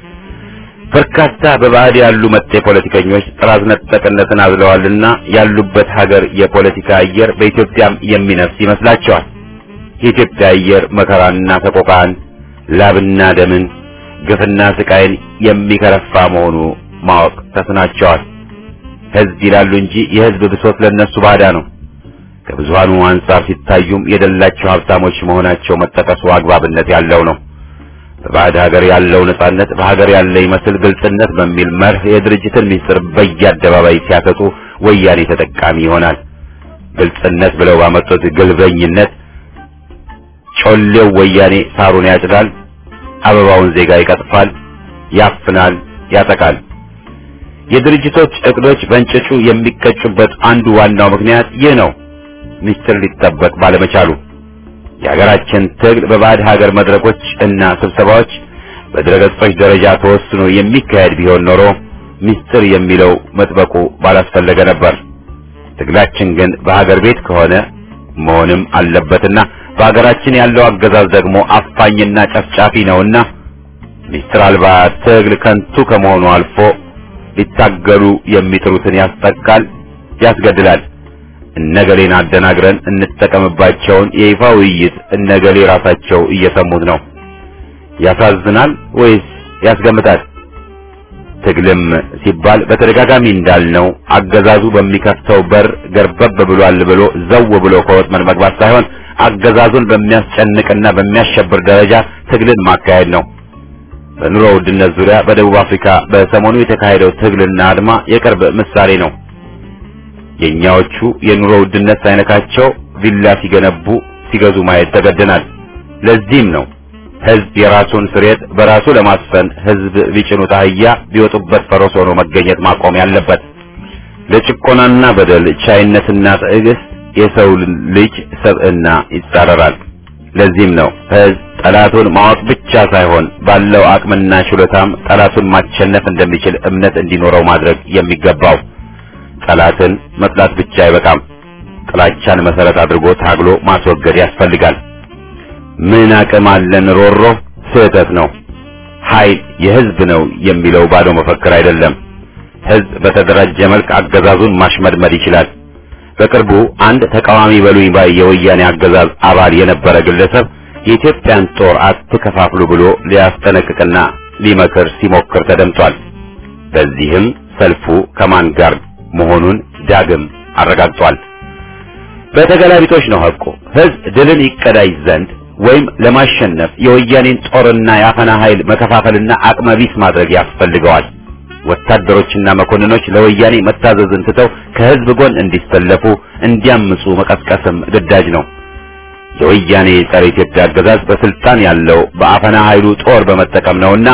በርካታ በባዕድ ያሉ መጤ ፖለቲከኞች ጥራዝ ነጠቅነትን አዝለዋልና ያሉበት ሀገር የፖለቲካ አየር በኢትዮጵያም የሚነፍስ ይመስላቸዋል። የኢትዮጵያ አየር መከራና ሰቆቃን፣ ላብና ደምን፣ ግፍና ስቃይን የሚከረፋ መሆኑ ማወቅ ተስናቸዋል። ህዝብ ይላሉ እንጂ የህዝብ ብሶት ለነሱ ባዳ ነው። ከብዙሃኑ አንጻር ሲታዩም የደላቸው ሀብታሞች መሆናቸው መጠቀሱ አግባብነት ያለው ነው። በባዕድ ሀገር ያለው ነጻነት በሀገር ያለ ይመስል ግልጽነት በሚል መርህ የድርጅትን ምስጢር በየአደባባይ ሲያሰጡ ወያኔ ተጠቃሚ ይሆናል። ግልጽነት ብለው ባመጡት ግልበኝነት ጮሌው ወያኔ ሳሩን ያጭዳል፣ አበባውን ዜጋ ይቀጥፋል፣ ያፍናል፣ ያጠቃል። የድርጅቶች እቅዶች በእንጭጩ የሚቀጩበት አንዱ ዋናው ምክንያት ይህ ነው። ምስጢር ሊጠበቅ ባለመቻሉ የሀገራችን ትግል በባዕድ ሀገር መድረኮች እና ስብሰባዎች በድረገጾች ደረጃ ተወስኖ የሚካሄድ ቢሆን ኖሮ ምስጢር የሚለው መጥበቁ ባላስፈለገ ነበር። ትግላችን ግን በሀገር ቤት ከሆነ መሆንም አለበትና በሀገራችን ያለው አገዛዝ ደግሞ አፋኝና ጨፍጫፊ ነውና ምስጢር አልባ ትግል ከንቱ ከመሆኑ አልፎ ሊታገሉ የሚጥሩትን ያስጠቃል፣ ያስገድላል። እነገሌን አደናግረን እንጠቀምባቸውን የይፋ ውይይት እነገሌ ራሳቸው እየሰሙት ነው። ያሳዝናል ወይስ ያስገምታል? ትግልም ሲባል በተደጋጋሚ እንዳልነው አገዛዙ በሚከፍተው በር ገርበብ ብሏል ብሎ ዘው ብሎ ከወጥመድ መግባት ሳይሆን አገዛዙን በሚያስጨንቅና በሚያሸብር ደረጃ ትግልን ማካሄድ ነው። በኑሮ ውድነት ዙሪያ በደቡብ አፍሪካ በሰሞኑ የተካሄደው ትግልና አድማ የቅርብ ምሳሌ ነው። የኛዎቹ የኑሮ ውድነት ሳይነካቸው ቪላ ሲገነቡ ሲገዙ ማየት ተገደናል። ለዚህም ነው ህዝብ የራሱን ስሬት በራሱ ለማስፈን ህዝብ ቢጭኑት አህያ ቢወጡበት ፈረስ ሆኖ መገኘት ማቆም ያለበት። ለጭቆናና በደል ቻይነትና ትዕግስት የሰው ልጅ ሰብዕና ይጻረራል። ለዚህም ነው ህዝብ ጠላቱን ማወቅ ብቻ ሳይሆን ባለው አቅምና ችሎታም ጠላቱን ማሸነፍ እንደሚችል እምነት እንዲኖረው ማድረግ የሚገባው። ጠላትን መጥላት ብቻ አይበቃም። ጥላቻን መሰረት አድርጎ ታግሎ ማስወገድ ያስፈልጋል። ምን አቅም አለን ሮሮ ስህተት ነው። ኃይል የህዝብ ነው የሚለው ባዶ መፈክር አይደለም። ህዝብ በተደራጀ መልክ አገዛዙን ማሽመድመድ ይችላል። በቅርቡ አንድ ተቃዋሚ በሉኝ ባይ የወያኔ አገዛዝ አባል የነበረ ግለሰብ የኢትዮጵያን ጦር አትከፋፍሉ ብሎ ሊያስጠነቅቅና ሊመክር ሲሞክር ተደምጧል። በዚህም ሰልፉ ከማን ጋር መሆኑን ዳግም አረጋግጧል። በተገላቢጦች ነው ሐቁ። ህዝብ ድልን ይቀዳጅ ዘንድ ወይም ለማሸነፍ የወያኔን ጦርና የአፈና ኃይል መከፋፈልና አቅመቢስ ማድረግ ያስፈልገዋል። ወታደሮችና መኮንኖች ለወያኔ መታዘዝን ትተው ከህዝብ ጎን እንዲሰለፉ እንዲያምፁ መቀስቀስም ግዳጅ ነው። የወያኔ ጸረ ኢትዮጵያ አገዛዝ በስልጣን ያለው በአፈና ኃይሉ ጦር በመጠቀም ነውና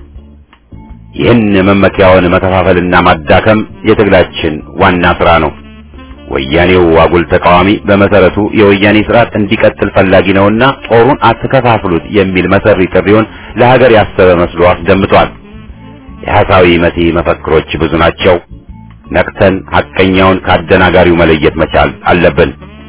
ይህን መመኪያውን መከፋፈልና ማዳከም የትግላችን ዋና ስራ ነው። ወያኔው አጉል ተቃዋሚ በመሰረቱ የወያኔ ስርዓት እንዲቀጥል ፈላጊ ነውና ጦሩን አትከፋፍሉት የሚል መሰሪ ጥሪውን ለሀገር ያሰበ መስሎ አስደምጧል። የሐሳዊ መሲ መፈክሮች ብዙ ናቸው። ነቅተን ሐቀኛውን ከአደናጋሪው መለየት መቻል አለብን።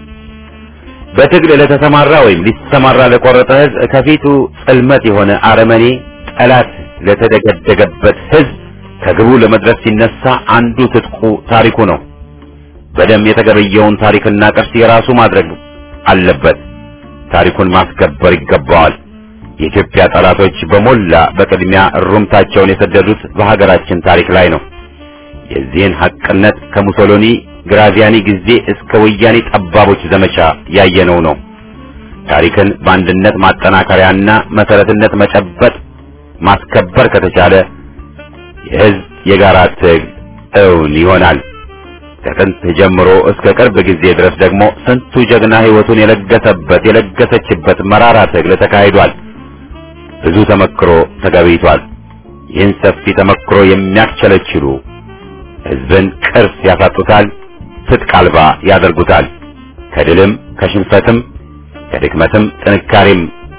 በትግል ለተሰማራ ወይም ሊሰማራ ለቆረጠ ህዝብ ከፊቱ ጽልመት የሆነ አረመኔ ጠላት ለተደገደገበት ህዝብ ከግቡ ለመድረስ ሲነሳ አንዱ ትጥቁ ታሪኩ ነው። በደም የተገበየውን ታሪክና ቅርስ የራሱ ማድረግ አለበት። ታሪኩን ማስከበር ይገባዋል። የኢትዮጵያ ጠላቶች በሞላ በቅድሚያ እሩምታቸውን የሰደዱት በሀገራችን ታሪክ ላይ ነው። የዚህን ሐቅነት ከሙሶሎኒ ግራዚያኒ ጊዜ እስከ ወያኔ ጠባቦች ዘመቻ ያየነው ነው። ታሪክን በአንድነት ማጠናከሪያና መሰረትነት መጨበጥ ማስከበር ከተቻለ የህዝብ የጋራ ትግል እውን ይሆናል። ከጥንት ጀምሮ እስከ ቅርብ ጊዜ ድረስ ደግሞ ስንቱ ጀግና ህይወቱን የለገሰበት የለገሰችበት መራራ ትግል ተካሂዷል። ብዙ ተመክሮ ተገቢቷል። ይህን ሰፊ ተመክሮ የሚያስቸለችሉ ህዝብን ቅርስ ያሳጡታል፣ ትጥቅ አልባ ያደርጉታል። ከድልም ከሽንፈትም ከድክመትም ጥንካሬም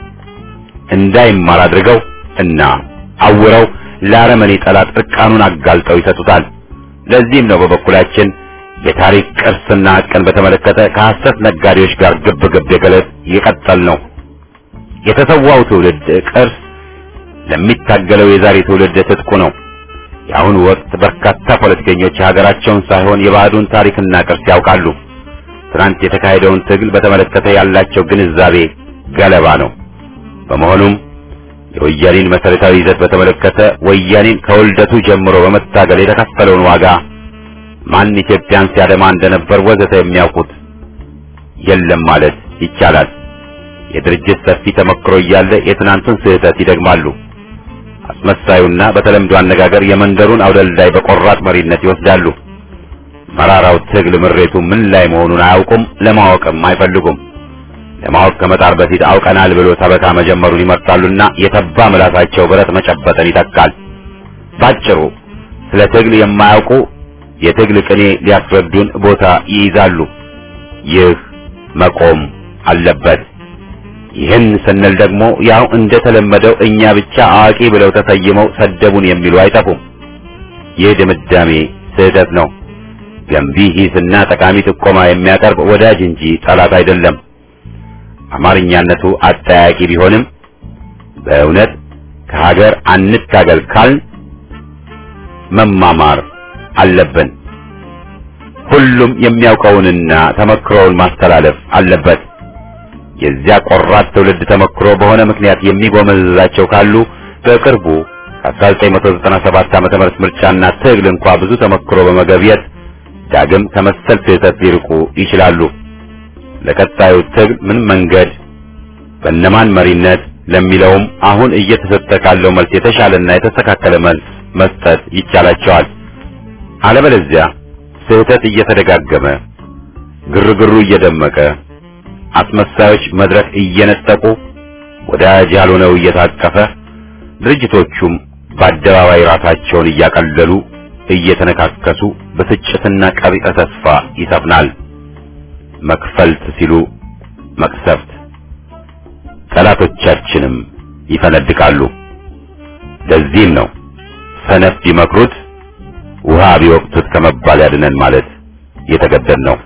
እንዳይማር አድርገው እና አውረው ለአረመኔ ጠላት እርቃኑን አጋልጠው ይሰጡታል። ለዚህም ነው በበኩላችን የታሪክ ቅርስና ሐቅን በተመለከተ ከሐሰት ነጋዴዎች ጋር ግብ ግብ የገለጥ የቀጠል ነው። የተሰዋው ትውልድ ቅርስ ለሚታገለው የዛሬ ትውልድ ትጥቁ ነው። የአሁኑ ወቅት በርካታ ፖለቲከኞች የሀገራቸውን ሳይሆን የባዕዱን ታሪክና ቅርስ ያውቃሉ። ትናንት የተካሄደውን ትግል በተመለከተ ያላቸው ግንዛቤ ገለባ ነው። በመሆኑም የወያኔን መሰረታዊ ይዘት በተመለከተ ወያኔን ከውልደቱ ጀምሮ በመታገል የተከፈለውን ዋጋ ማን ኢትዮጵያን ሲያደማ እንደነበር ወዘተ የሚያውቁት የለም ማለት ይቻላል። የድርጅት ሰፊ ተመክሮ እያለ የትናንቱን ስህተት ይደግማሉ። አስመሳዩና በተለምዶ አነጋገር የመንደሩን አውደልዳይ በቆራጥ መሪነት ይወስዳሉ። መራራው ትግል ምሬቱ ምን ላይ መሆኑን አያውቁም፣ ለማወቅም አይፈልጉም። ለማወቅ ከመጣር በፊት አውቀናል ብሎ ሰበካ መጀመሩን ይመርጣሉና የተባ ምላሳቸው ብረት መጨበጥን ይተካል። ባጭሩ ስለ ትግል የማያውቁ የትግል ቅኔ ሊያስረዱን ቦታ ይይዛሉ። ይህ መቆም አለበት። ይህን ስንል ደግሞ ያው እንደተለመደው እኛ ብቻ አዋቂ ብለው ተሰይመው ሰደቡን የሚሉ አይጠፉም። ይህ ድምዳሜ ስህተት ነው። ገንቢ ሂስና ጠቃሚ ጥቆማ የሚያቀርብ ወዳጅ እንጂ ጠላት አይደለም። አማርኛነቱ አጠያቂ ቢሆንም በእውነት ከሀገር አንታገል ካልን መማማር አለብን። ሁሉም የሚያውቀውንና ተመክሮውን ማስተላለፍ አለበት። የዚያ ቆራጥ ትውልድ ተመክሮ በሆነ ምክንያት የሚጎመዝዛቸው ካሉ በቅርቡ ከ1997 ዓመተ ምህረት ምርጫና ትግል እንኳ ብዙ ተመክሮ በመገብየት ዳግም ከመሰል ስህተት ሊርቁ ይችላሉ። ለቀጣዩ ትግል ምን መንገድ በእነማን መሪነት ለሚለውም አሁን እየተሰጠ ካለው መልስ የተሻለና የተስተካከለ መልስ መስጠት ይቻላቸዋል። አለበለዚያ ስህተት እየተደጋገመ ግርግሩ እየደመቀ አስመሳዮች መድረክ እየነጠቁ ወዳጅ ያልሆነው እየታቀፈ ድርጅቶቹም በአደባባይ ራሳቸውን እያቀለሉ እየተነካከሱ ብስጭትና ቀቢጸ ተስፋ ይሰፍናል። መክፈልት ሲሉ መቅሰፍት፣ ጠላቶቻችንም ይፈነድቃሉ። ለዚህም ነው ሰነፍ ቢመክሩት ውሃ ቢወቅቱት ከመባል ያድነን ማለት የተገደድ ነው።